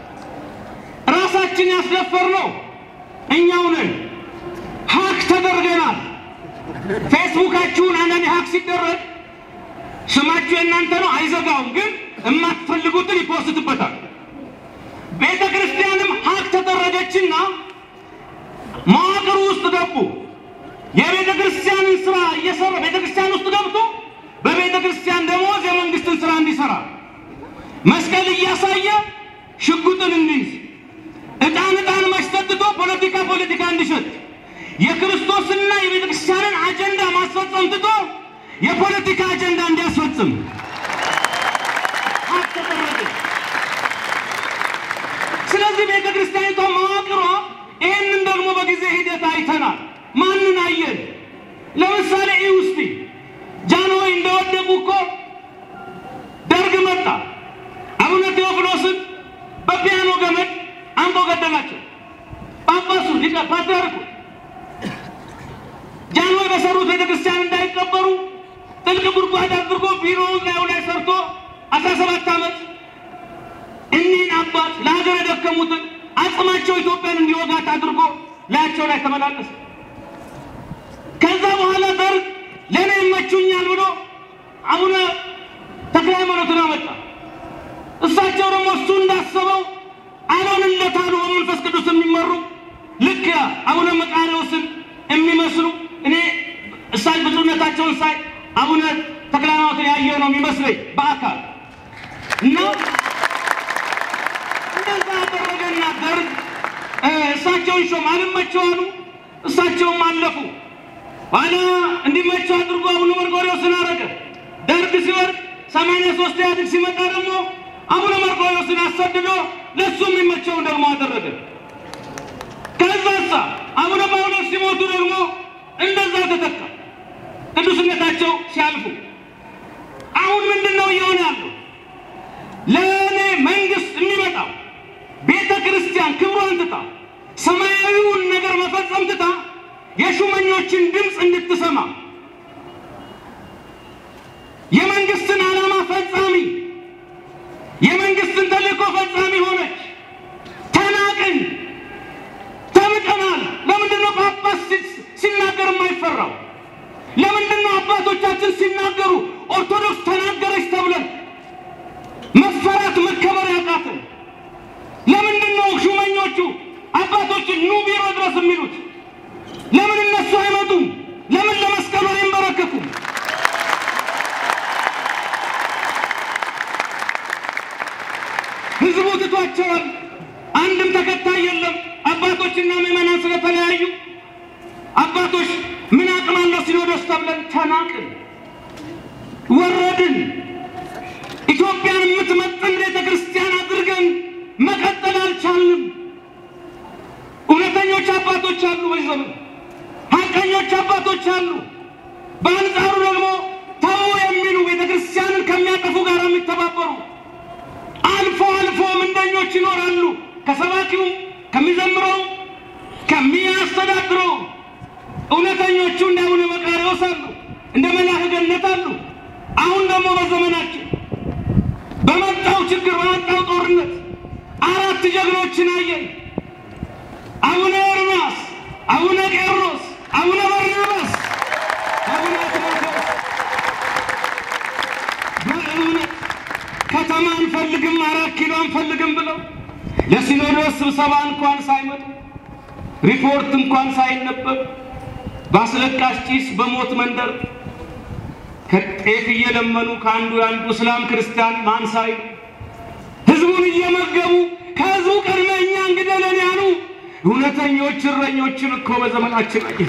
ራሳችን ያስደፈርነው እኛው ነን። ሀክ ተደርገናል። ፌስቡካችሁን አንዳንድ ሀክ ሲደረግ ስማችሁ የእናንተ ነው፣ አይዘጋውም፣ ግን የማትፈልጉትን ይፖስትበታል። ቤተ ክርስቲያንም ሀክ ተደረገችና መዋቅሩ ውስጥ ገቡ። የቤተ ክርስቲያንን ስራ እየሰራ ቤተ ክርስቲያን ውስጥ ገብቶ በቤተ ክርስቲያን ደሞዝ የመንግስትን ስራ እንዲሰራ መስቀል እያሳየ ሽጉጥን እንዲይዝ ዕጣን ዕጣን ማሽተትቶ ፖለቲካ ፖለቲካ እንዲሸጥ የክርስቶስና የቤተ ክርስቲያንን አጀንዳ ማስፈጸም ትቶ የፖለቲካ አጀንዳ እንዲያስፈጽም ሀቅ ተደረገ። ስለዚህ ቤተ ክርስቲያኒቷ መዋቅሯ ይህንን ደግሞ በጊዜ ሂደት አይተናል። ማንን አየን? ለምሳሌ ይህ ውስጥ ጃንሆይ እንደወደቁ እኮ ደርግ መጣ። አቡነ ቴዎፍሎስን በፒያኖ ገመድ አንቆ ገደላቸው። ጳጳሱ ሊቀ ፓትርያርኩ ጃንሆይ በሰሩት ቤተ ክርስቲያን እንዳይቀበሩ ጥልቅ ጉድጓድ አድርጎ ቢሮውን ላዩ ላይ ሰርቶ አስራ ሰባት ዓመት እኒህን አባት ለሀገር የደከሙትን አጽማቸው ኢትዮጵያን እንዲወጋት አድርጎ ላያቸው ላይ ተመላለሰ። ከዛ በኋላ ደርግ ለእኔ ይመቹኛል ብሎ አቡነ ተክለ ሃይማኖትን አመጣ። እሳቸው ደግሞ እሱ እንዳሰበው አልሆንለት አሉ። በመንፈስ ቅዱስ የሚመሩ ልክ አቡነ መቃርዮስን የሚመስሉ እኔ እሳይ ብፁዕነታቸውን ሳይ አቡነ ተክለ ሃይማኖትን ያየው ነው የሚመስለኝ በአካል እና እንደዛ አደረገና ደርግ እሳቸውን ሾም አልመቸው አሉ። እሳቸውም አለፉ። ኋላ እንዲመቸው አድርጎ አቡነ መርቆሬዎስን አረገ። ደርግ ሲወርድ ሰማንያ ሶስት ኢህአዴግ ሲመጣ ደግሞ አቡነ መርቆሬዎስን አሰድዶ ለእሱ የሚመቸውን ደግሞ አደረገ። ከዛሳ አቡነ ጳውሎስ ሲሞቱ ደግሞ እንደዛው ተተካ። ቅዱስነታቸው ሲያልፉ አሁን ምንድን ነው እየሆነ ያለው? ለእኔ መንግስት የሚመጣው ቤተ ክርስቲያን ክብሯን ትታ ሰማያዊውን ነገር መፈጸም ትታ የሹመኞችን ድምፅ እንድትሰማ የመንግስትን ዓላማ ፈጻሚ የመንግስትን ተልእኮ ፈጻሚ ሆነች። ተናቅን፣ ተንቀናል። ለምንድን ነው ጳጳስ ሲ- ሲናገር የማይፈራው? ለምንድን ነው አባቶቻችን ሲናገሩ ኦርቶዶክስ ተናገረች ተብለን መፈራት መከበር ያቃትን? ለምንድን ነው ሹመኞቹ አባቶችን ኑ ቢሮ ድረስ የሚሉት? ለምን እነሱ አይመጡም? ለምን ለመስቀሉ አይንበረከኩም? ህዝቡ ትቷቸዋል። አንድም ተከታይ የለም። አባቶችና ምዕመናን ስለተለያዩ አባቶች ምን አቅም አለው ሲኖዶስ ተብለን ተናቅን፣ ወረድን። ኢትዮጵያን የምትመጥን ቤተ ክርስቲያን አድርገን መቀጠል አልቻልንም። እውነተኞች አባቶች አሉ፣ በዚህ ዘመን ሀቀኞች አባቶች አሉ። በአንጻሩ ደግሞ ተው የሚሉ ቤተ ክርስቲያንን ከሚያጠፉ ጋር የሚተባበሩ አልፎ አልፎ ምንደኞች ይኖራሉ። ከሰባኪው ከሚዘምረው ከሚያስተዳድረው እውነተኞቹ እንደ አቡነ መቃርዮስ አሉ፣ እንደ መልአከ ገነት አሉ። አሁን ደግሞ በዘመናችን በመጣው ችግር በመጣው ጦርነት አራት ጀግኖችን አየን። አቡነ ኤርምያስ፣ አቡነ ቄርሎስ፣ አቡነ በርናባስ፣ አቡነ አትናቴዎስ በእውነት ከተማ አንፈልግም አራት ኪሎ አንፈልግም ብለው ለሲኖዶስ ስብሰባ እንኳን ሳይመጡ ሪፖርት እንኳን ሳይነበብ በአስለቃሽ ጭስ በሞት መንደር ከጤፍ እየለመኑ ከአንዱ የአንዱ እስላም ክርስቲያን ማንሳይ ህዝቡን እየመገቡ ከህዝቡ ቀድመ እኛ እንግደለን ያሉ እውነተኞች እረኞችን እኮ በዘመናችን አየ።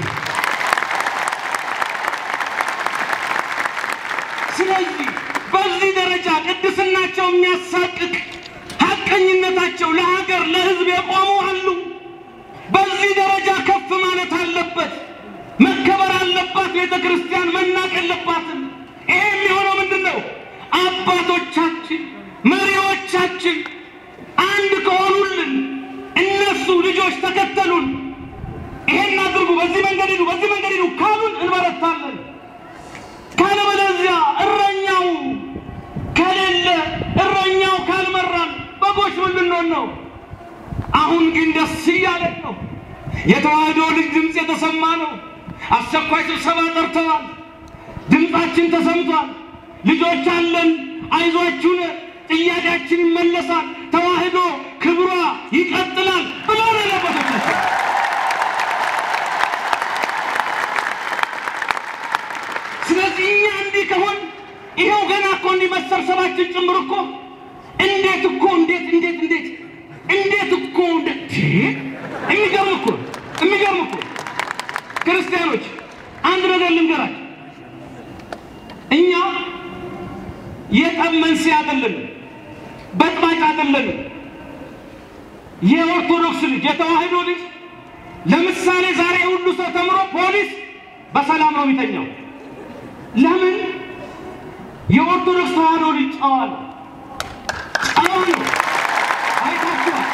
ስለዚህ በዚህ ደረጃ ቅድስናቸው የሚያሳቅቅ ሀቀኝነታቸው ለሀገር ለህዝብ የቆሙ አሉ። በዚህ ደረጃ ከፍ ማለት አለበት፣ መከበር አለባት። ቤተ ክርስቲያን መናቅ የለባትም። ይሄ የሚሆነው ምንድን ነው? አባቶቻችን መሪዎቻችን አንድ ከሆኑልን እነሱ ልጆች ተከተሉን፣ ይሄን አድርጉ፣ በዚህ መንገድ ሂዱ፣ በዚህ መንገድ ሂዱ ካሉን እንበረታለን። ካለበለዚያ እረኛው ከሌለ እረኛው ካልመራን በጎች ምን ልንሆን ነው? አሁን ግን ደስ እያለን ነው። የተዋህዶ ልጅ ድምፅ የተሰማ ነው። አስቸኳይ ስብሰባ ጠርተዋል። ድምፃችን ተሰምቷል። ልጆች አለን፣ አይዟችሁን፣ ጥያቄያችን ይመለሳል፣ ተዋህዶ ክብሯ ይቀጥላል ብሎ ነው የለበቶቻችን ስለዚህ እኛ እንዲህ ከሆን ይኸው ገና እኮ እንዲህ መሰብሰባችን ጭምር እኮ እንዴት እኮ እንዴት እንዴት እንዴት እንዴት እኮ እንደ የሚገርም እኮ የሚገርም እኮ ክርስቲያኖች አንድ ነገር ልንገራችሁ። እኛ የጠብ መንስኤ አይደለንም፣ በጥባጭ አይደለንም። የኦርቶዶክስ ልጅ የተዋህዶ ልጅ ለምሳሌ ዛሬ ሁሉ ሰው ተምሮ ፖሊስ በሰላም ነው የሚተኛው። ለምን? የኦርቶዶክስ ተዋህዶ ልጅ ጨዋ ነው። ጨዋ ነው። አይታችኋል።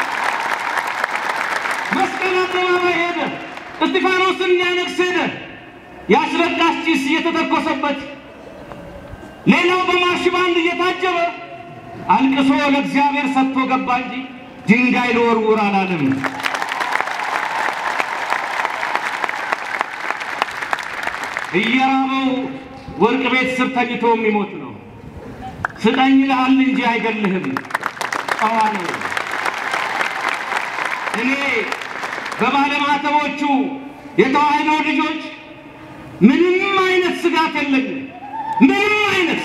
መስቀል አደባባይ ሄደ፣ እስጢፋኖስን ሊያነግስ ሄደ። የአስለቃሽ ጭስ እየተተኮሰበት፣ ሌላው በማርሽ ባንድ እየታጀበ አልቅሶ ለእግዚአብሔር ሰጥቶ ገባ እንጂ ድንጋይ ልወርውር አላለም። እየራበው ወርቅ ቤት ስር ተኝቶ የሚሞት ነው። ስጠኝ ይልሃል እንጂ አይገልህም። ጨዋ ነው። እኔ በባለማተቦቹ የተዋህዶ ልጆች ምንም አይነት ስጋት የለኝም። ምንም አይነት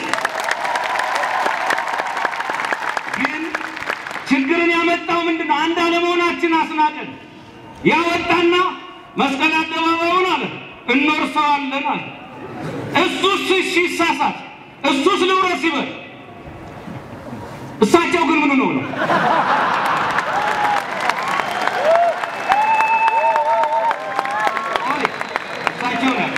ግን ችግርን ያመጣው ምንድን ነው? አንድ አለመሆናችን አስናቀን። ያወጣና መስቀል አደባባዩን አለ እንወርሰዋለን አለ። እሱስ እሺ ይሳሳት፣ እሱስ ልውረስ ይበል። እሳቸው ግን ምን ነው ነው እሳቸው ነው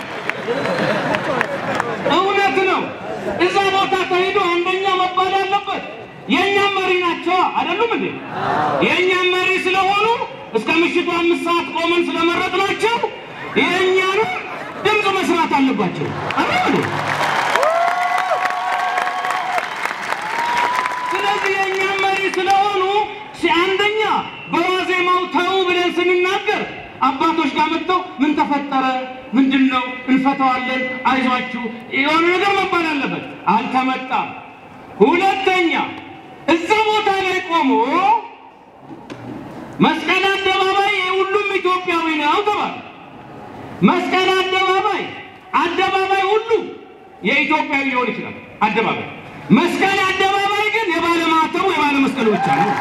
እውነት ነው። እዛ ቦታ ተሄዶ አንደኛ መባል አለበት። የእኛም መሪ ናቸው አይደሉም እንዴ? የእኛም መሪ ስለሆኑ እስከ ምሽቱ አምስት ሰዓት ቆመን ስለመረጥናቸው የእኛንም ድምፅ መስራት አለባቸው። አሜን። ስለዚህ የእኛ መሪ ስለሆኑ ሲ- አንደኛ በዋዜማው ተው ብለን ስንናገር አባቶች ጋር መጥተው ምን ተፈጠረ? ምንድን ነው? እንፈተዋለን፣ አይዟችሁ የሆነ ነገር መባል አለበት። አልተመጣም። ሁለተኛ እዛ ቦታ ላይ ቆሞ መስቀል አደባባይ የሁሉም ኢትዮጵያዊ ነው ተባለ። መስቀል አደባባይ አደባባይ ሁሉ የኢትዮጵያዊ ሊሆን ይችላል። አደባባይ መስቀል አደባባይ ግን የባለ ማተቡ የባለ መስቀሉ ብቻ ነው።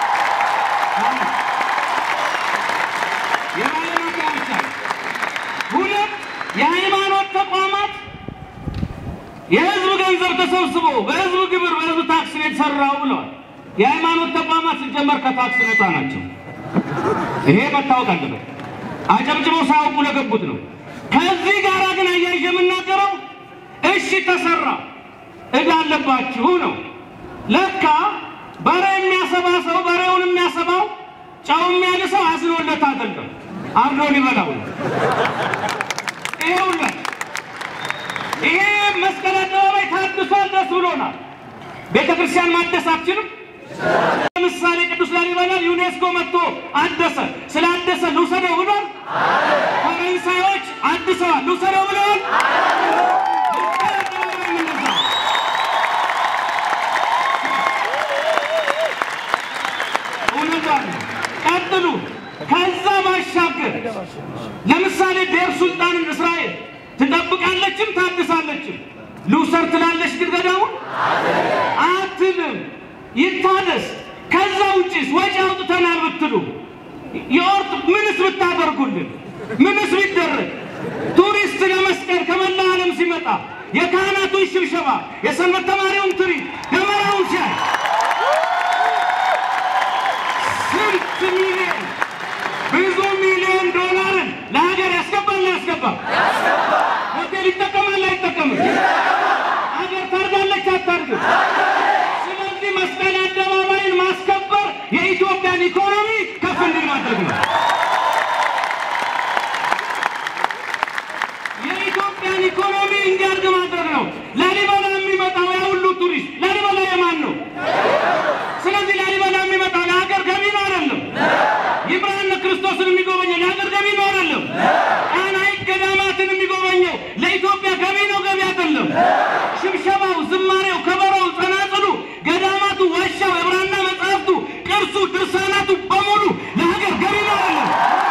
የባለ ማተቡ ብቻ ነው። ሁለት የሃይማኖት ተቋማት የህዝብ ገንዘብ ተሰብስቦ በህዝብ ግብር በህዝብ ታክስ ነው የተሰራው ብለዋል። የሃይማኖት ተቋማት ሲጀመር ከታክስ ነፃ ናቸው። ይሄ መታወቅ አለበት። አጨብጭበው ሳያውቁ ለገቡት ነው። ከዚህ ጋር ግን አያይዤ የምናገረው እሺ ተሰራ እዳ አለባችሁ ነው። ለካ በሬ የሚያሰባ ሰው በሬውን የሚያሰባው ጨው የሚያልሰው አዝኖለት አይደለም፣ አርዶ ሊበላው ነው። ይሄውላችሁ ይሄ መስቀል አደባባይ ታድሷል፣ ደስ ብሎናል። ቤተ ክርስቲያን ማደስ አትችልም። ለምሳሌ ቅዱስ ላሊበላ ዩኔስኮ መጥቶ አደሰ። ስላደሰ ልውሰደው ብሏል። ፈረንሳዮች አድሰዋል፣ ልውሰደው ብለዋል። መስቀል አደባባይ እንደዛ ነው። እውነቷ ነው። ቀጥሉ። ከዛ ባሻገር ለምሳሌ ዴር ሱልጣንን እስራኤል ትጠብቃለችም ታድሳለችም። ልውሰድ ትላለች ግን ገዳሙን አትልም። ይታደስ። ከዛ ውጭስ ወጪ አውጥተናል ብትሉ የኦርት ምንስ ብታደርጉልን ምንስ ቢደረግ ቱሪስት ለመስቀል ከመላ ዓለም ሲመጣ የካህናቱን ሽብሸባ የሰንበት ተማሪውን ትርኢት ደመራውን ሲያይ ስንት ሚሊዮን ብዙ ሚሊዮን ዶላርን ለሀገር ያስገባል ያስገባል። ሆቴል ይጠቀማል አይጠቀምም? ሀገር ታርጋለች አታርግም? ስለዚህ መስቀል አደባባይን ማስከበር የኢትዮጵያን ኢኮኖሚ ከፍ እንዲል ማድረግ ነው። የኢትዮጵያን ኢኮኖሚ እንዲያድግ ማድረግ ነው። ላሊበላ የሚመጣው ያ ሁሉ ቱሪስት ላሊበላ የማን ነው? ስለዚህ ላሊበላ የሚመጣው ለሀገር ገቢ ነው አይደለም? ይምርሃነ ክርስቶስን የሚጎበኘው ለሀገር ገቢ ነው አይደለም? ጣና ሐይቅ ገዳማትን የሚጎበኘው ለኢትዮጵያ ገቢ ነው ገቢ አይደለም? ሽብሸባው፣ ዝማሬው፣ ከበሮው፣ ጸናጽሉ፣ ገዳማቱ፣ ዋሻው፣ የብራና መጽሐፍቱ፣ ቅርሱ፣ ድርሳናቱ በሙሉ ለሀገር ገቢ ነው አይደለም?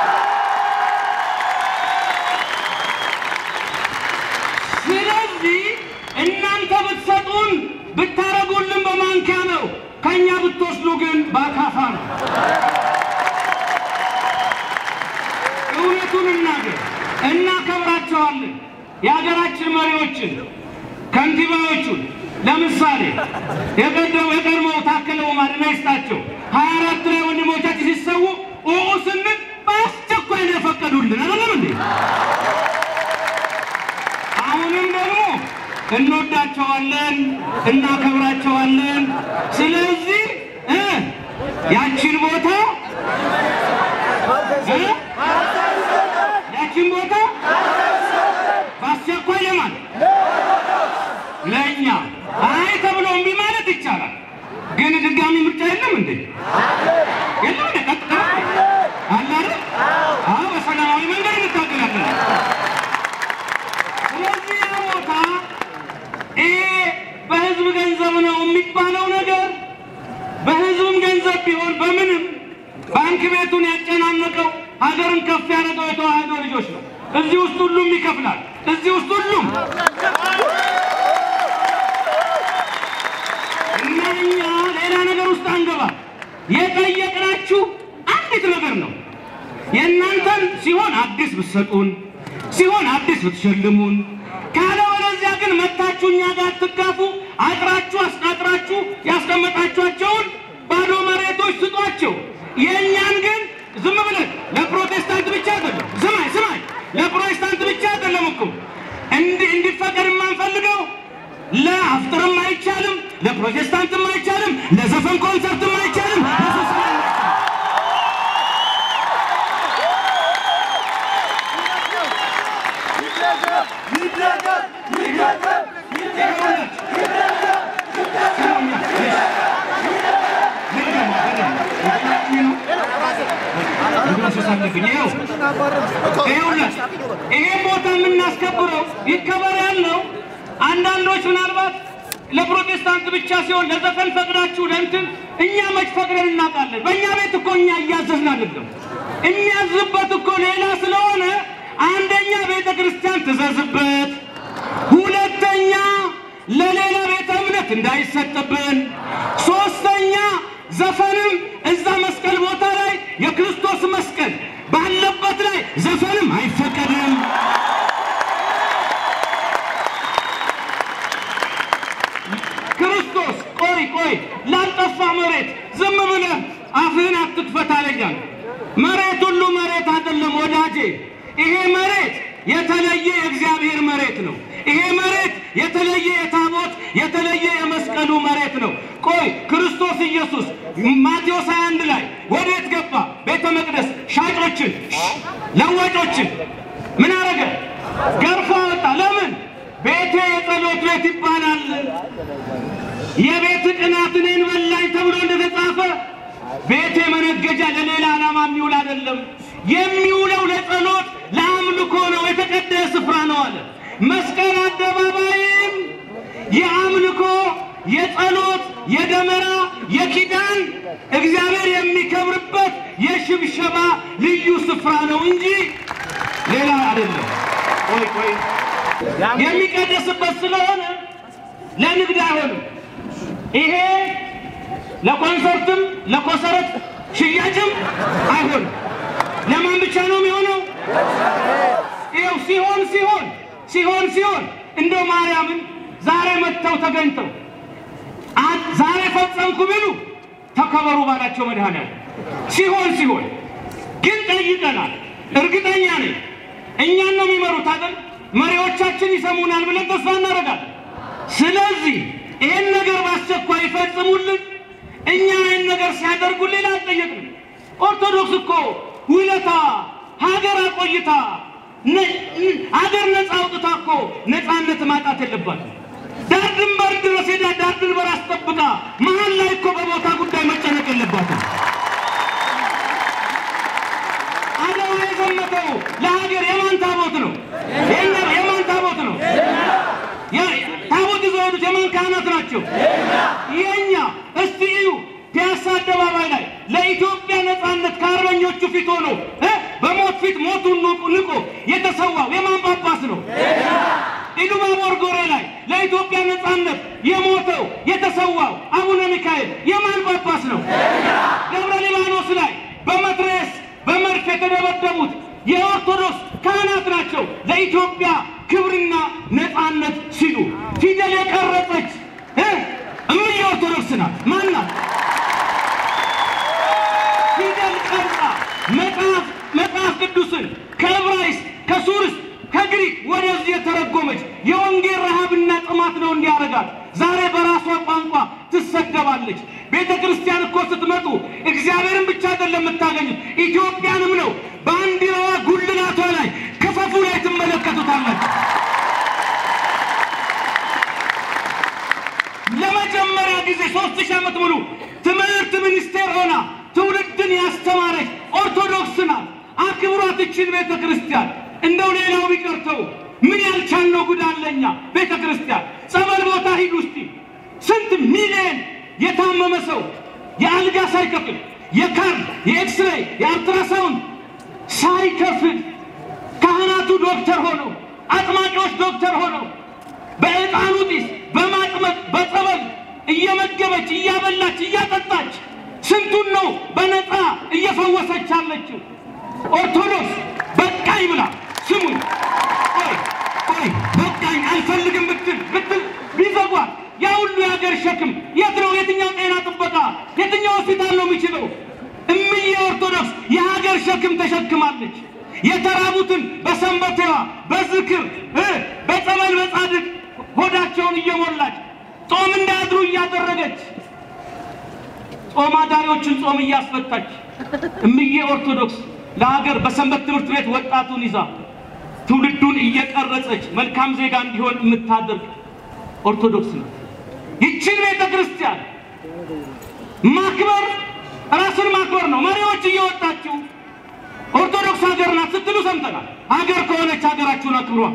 ስለዚህ እናንተ ብትሰጡን ብታረጉልን በማንኪያ ነው፣ ከእኛ ብትወስዱ ግን በአካፋ ነው። እውነቱን እናገር፣ እናከብራቸዋለን። የሀገራችን መሪዎችን፣ ከንቲባዎቹን ለምሳሌ የቀደሙ የቀድሞው ታከለ ኡማ ዕድሜ ይስጣቸው ሀያ አራት ላይ ወንድሞቻችን ሲሰዉ ኦኦ ስንል በአስቸኳይ ነው የፈቀዱልን። አይደለም እንዴ? አሁንም ደግሞ እንወዳቸዋለን፣ እናከብራቸዋለን። ስለዚህ እ ያችን ቦታ እ ያችን ቦታ በአስቸኳይ ለማን ለእኛ አይ ተብሎ እምቢ ማለት ይቻላል። ግን ድጋሚ ምርጫ የለም እንዴ? የለም እንዴ? ቀጥታ አለ አይደል? አዎ፣ በሰላማዊ መንገድ እንታገላለን። ስለዚህ ያ ቦታ ይሄ በህዝብ ገንዘብ ነው የሚባለው ነገር በህዝብም ገንዘብ ቢሆን በምንም ባንክ ቤቱን ያጨናነቀው ሀገርን ከፍ ያደረገው የተዋህዶ ልጆች ነው። እዚህ ውስጥ ሁሉም ይከፍላል። እዚህ ውስጥ ሁሉም እና እኛ ሌላ ነገር ውስጥ አንገባ። የጠየቅናችሁ አንዲት ነገር ነው። የእናንተን ሲሆን አዲስ ብትሰጡን ሲሆን አዲስ ብትሸልሙን፣ ካለበለዚያ ግን መታችሁ እኛ ጋር አትጋፉ። አጥራችሁ አስቃጥራችሁ ያስቀመጣችኋቸውን ባዶ መሬቶች ስጧቸው። የእኛን ግን ዝም ብለን ለፕሮቴስታንት ብቻ አይደለም። ስማኝ ስማኝ፣ ለፕሮቴስታንት ብቻ አይደለም እኮ እንዲ እንዲፈቀድ የማንፈልገው ለአፍጥርም አይቻልም፣ ለፕሮቴስታንትም አይቻልም፣ ለዘፈን ኮንሰርትም አይቻልም፣ ለሶስት ይደርስሳልብኝ ይኸው ይኸውልህ ይሄ ቦታ የምናስከብረው ይከበር ያለው አንዳንዶች ምናልባት ለፕሮቴስታንት ብቻ ሲሆን ለዘፈን ፈቅዳችሁ ለእንትን እኛ መች ፈቅደን እናውቃለን? በእኛ ቤት እኮ እኛ እያዘዝን አይደለም። የሚያዝበት እኮ ሌላ ስለሆነ አንደኛ ቤተ ክርስቲያን ትዘዝበት፣ ሁለተኛ ለሌላ ቤተ እምነት እንዳይሰጥብን፣ ሶስተኛ ዘፈንም እዛ መስቀል ቦታ ላይ የክርስቶስ መስቀል ባለበት ላይ ዘፈንም አይፈቀድም። ክርስቶስ ቆይ ቆይ ላልጠፋ መሬት ዝም ብለህ አፍህን አትክፈት አለኛል። መሬት ሁሉ መሬት አይደለም ወዳጄ። ይሄ መሬት የተለየ የእግዚአብሔር መሬት ነው። ይሄ መሬት የተለየ የታቦት የተለየ የመስቀሉ መሬት ነው። ቆይ ክርስቶስ ኢየሱስ ማቴዎስ 21 ላይ ወዴት ገባ? ቤተ መቅደስ ሻጮችን፣ ለዋጮችን ምን አረገ? ገርፎ አወጣ። ለምን? ቤቴ የጸሎት ቤት ይባላል። የቤት ቅናት እኔን በላኝ ተብሎ እንደተጻፈ ቤቴ መነገጃ ለሌላ ዓላማ የሚውል አይደለም። የሚውለው ለጸሎት ለአምልኮ ነው፣ የተቀደሰ ስፍራ ነው አለ። መስቀል አደባባይም የአምልኮ የጸሎት የደመራ የኪዳን እግዚአብሔር የሚከብርበት የሽብሸባ ልዩ ስፍራ ነው እንጂ ሌላ አይደለም። ቆይ ቆይ የሚቀደስበት ስለሆነ ለንግድ አይሆንም። ይሄ ለኮንሰርትም ለኮሰረት ሽያጭም አይሆንም። ለማን ብቻ ነው የሚሆነው? ይኸው ሲሆን ሲሆን ሲሆን ሲሆን እንደው ማርያምን ዛሬ መጥተው ተገኝተው አ- ዛሬ ፈጸምኩ ቢሉ ተከበሩ ባላቸው መድኃኒዓለም ሲሆን ሲሆን ግን ጠይቀናል። እርግጠኛ ነኝ እኛን ነው የሚመሩት አይደል? መሪዎቻችን ይሰሙናል ብለን ተስፋ እናደርጋለን። ስለዚህ ይህን ነገር በአስቸኳይ ይፈጽሙልን። እኛ ይህን ነገር ሲያደርጉልን ሌላ አልጠየቅንም። ኦርቶዶክስ እኮ ውለታ ሀገር አቆይታ ነ- ሀገር ነፃ አውጥታ እኮ ነፃነት ማጣት የለባትም። ዳር ድንበር ድረስ ሄዳ ዳር ድንበር አስጠብቃ መሀል ላይ እኮ በቦታ ጉዳይ መጨነቅ የለባትም። አድዋ የዘመተው ለሀገር የማን ታቦት ነው? የእኛ- የማን ታቦት ነው? ያ- ታቦት ይዘው የሄዱት የማን ካህናት ናቸው? የእኛ። እስቲ እዩ፣ ፒያሳ አደባባይ ላይ ለኢትዮጵያ ነፃነት ከአርበኞቹ ፊት ሆኖ እ በሞት ፊት ሞቱን ንቆ ንቆ የተሰዋው የማን ጳጳስ ነው? ኢሉባቦር ጎሬ ላይ ለኢትዮጵያ ነፃነት የሞተው የተሰዋው አቡነ ሚካኤል የማን ጳጳስ ነው? ደብረ ሊባኖስ ላይ በመትረየስ በመድፍ የተደበደቡት የኦርቶዶክስ ካህናት ናቸው። ለኢትዮጵያ ክብርና ነፃነት ሲሉ ፊደል የቀረጸች እ እምዬ ኦርቶዶክስ ናት። ማን ናት? ፊደል ቀርጻ መጽሐፍ መጽሐፍ ቅዱስን ከዕብራይስጥ ከሱርስ ከግሪክ ወደዚህ የተረጎመች የወንጌል ረሃብና ጥማት ነው እንዲያረጋት። ዛሬ በራሷ ቋንቋ ትሰደባለች። ቤተ ክርስቲያን እኮ ስትመጡ እግዚአብሔርን ብቻ አይደለም የምታገኙት፣ ኢትዮጵያንም ነው። ባንዲራዋ ጉልላቷ ላይ ክፈፉ ላይ ትመለከቱታላችሁ። ለመጀመሪያ ጊዜ ሶስት ሺህ ዓመት ሙሉ ትምህርት ሚኒስቴር ሆና ትውልድን ያስተማረች ኦርቶዶክስ ናት። አክብሯት እችን ቤተ ክርስቲያን። እንደው ሌላው ቢቀርተው ምን ያልቻልነው ጉድ አለኛ። ቤተ ክርስቲያን ጸበል ቦታ ሂድ ውስጥ ስንት ሚሊዮን የታመመ ሰው የአልጋ ሳይከፍል የካርድ የኤክስሬይ የአልትራሳውንድ ሳይከፍል ካህናቱ ዶክተር ሆነው አጥማቂዎች ዶክተር ሆነው በዕጣኑ ጢስ በማጥመቅ በጸበል እየመገበች እያበላች እያጠጣች ስንቱን ነው በነፃ እየፈወሰች አለችው። ኦርቶዶክስ በቃኝ ብላ ስሙኝ፣ ቆይ ቆይ በቃኝ አልፈልግም ብትል ብትል ቢዘጓት ያ ሁሉ የሀገር ሸክም የት ነው? የትኛው ጤና ጥበቃ የትኛው ሆስፒታል ነው የሚችለው? እምዬ ኦርቶዶክስ የሀገር ሸክም ተሸክማለች። የተራቡትን በሰንበቴዋ በዝክር እ በጸበል በጻድቅ ሆዳቸውን እየሞላች ጾም እንዳያድሩ እያደረገች ጾም አዳሪዎችን ጾም እያስፈታች እምዬ ኦርቶዶክስ ለሀገር በሰንበት ትምህርት ቤት ወጣቱን ይዛ ትውልዱን እየቀረጸች መልካም ዜጋ እንዲሆን የምታደርግ ኦርቶዶክስ ነው። ይችን ቤተ ክርስቲያን ማክበር ራስን ማክበር ነው። መሪዎች እየወጣችሁ ሰምተናል። ሀገር ከሆነች ሀገራችሁን አክብሯል።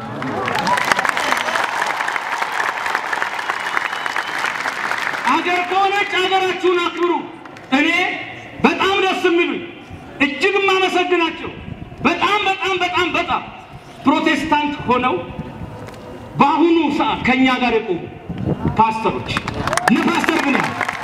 ሀገር ከሆነች ሀገራችሁን አክብሩ። እኔ በጣም ደስ የሚሉኝ እጅግ የማመሰግናቸው በጣም በጣም በጣም በጣም ፕሮቴስታንት ሆነው በአሁኑ ሰዓት ከእኛ ጋር የቆሙ ፓስተሮች እነ ፓስተር ብን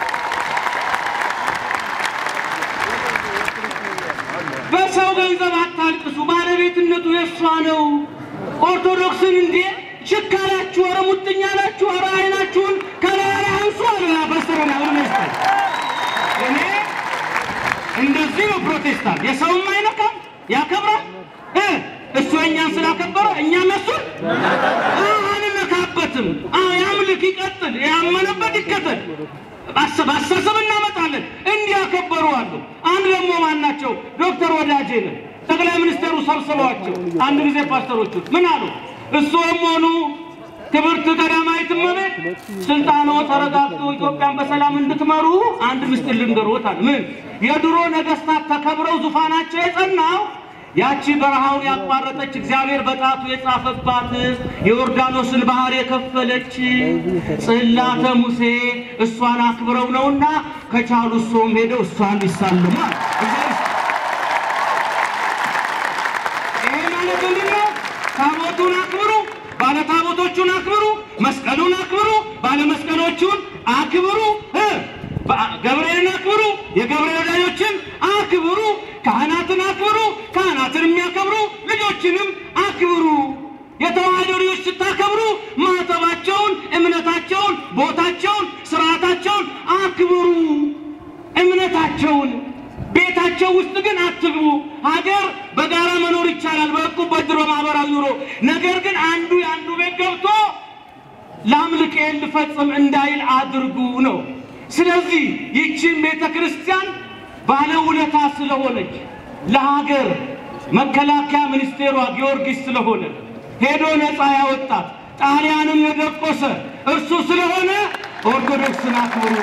በሰው ገንዘብ አታልቅሱ፣ ባለቤትነቱ የእሷ ነው። ኦርቶዶክስን እንዴ ችካላችሁ፣ ኧረ ሙጥኛ ናችሁ፣ ኧረ አይናችሁን ከላይ አንሱ አለ ፓስተር ብን አሁን ይስታል እኔ እንደዚህ ነው ፕሮቴስታንት። የሰውም አይነካም ያከብራል። እ እሱ እኛን ስላከበረ እኛም እሱን አንነካበትም። አዎ ያምልክ፣ ይቀጥል፣ ያመነበት ይከተል። አስተሳሰብ እናመጣለን። እንዲያከበሩ አሉ። አንድ ደግሞ ማን ናቸው? ዶክተር ወዳጄ ነው ጠቅላይ ሚኒስትሩ ሰብስበዋቸው አንድ ጊዜ ፓስተሮቹ ምን አሉ? እሱም ሆኑ ክብርት ቀዳማዊት እመቤት ስልጣኖ ተረጋግጦ ኢትዮጵያን በሰላም እንድትመሩ አንድ ምስጢር ልንገሮት አለ። ምን የድሮ ነገስታት ተከብረው ዙፋናቸው የጸናው ያቺ በረሃውን ያቋረጠች እግዚአብሔር በጣቱ የጻፈባት የዮርዳኖስን ባህር የከፈለች ጽላተ ሙሴ እሷን አክብረው ነውና ከቻሉ እሶም ሄደው እሷን ይሳልማል። ይሄ ማለት ምንድን ነው? ታቦቱን አክብሩ፣ ባለ ታቦቶቹን አክብሩ፣ መስቀሉን አክብሩ፣ ባለ መስቀሎቹን አክብሩ፣ እ ገብርኤልን አክብሩ፣ የገብርኤል ወዳጆችን አክብሩ፣ ካህናትን አክብሩ፣ ካህናትን የሚያከብሩ ልጆችንም አክብሩ። የተዋህዶ ልጆች ስታከብሩ ማተባቸውን፣ እምነታቸውን፣ ቦታቸውን፣ ስርዓታቸውን አክብሩ። እምነታቸውን ቤታቸው ውስጥ ግን አትግቡ። ሀገር በጋራ መኖር ይቻላል፣ በእቁብ በድሮ ማህበራዊ ኑሮ። ነገር ግን አንዱ የአንዱ ቤት ገብቶ ላምልኬን ልፈጽም እንዳይል አድርጉ ነው። ስለዚህ ይቺን ቤተ ክርስቲያን ባለውለታ ስለሆነች ለሀገር መከላከያ ሚኒስቴሯ ጊዮርጊስ ስለሆነ ሄዶ ነፃ ያወጣት ጣሊያንም የደቆሰ እርሱ ስለሆነ ኦርቶዶክስን አክብሩ።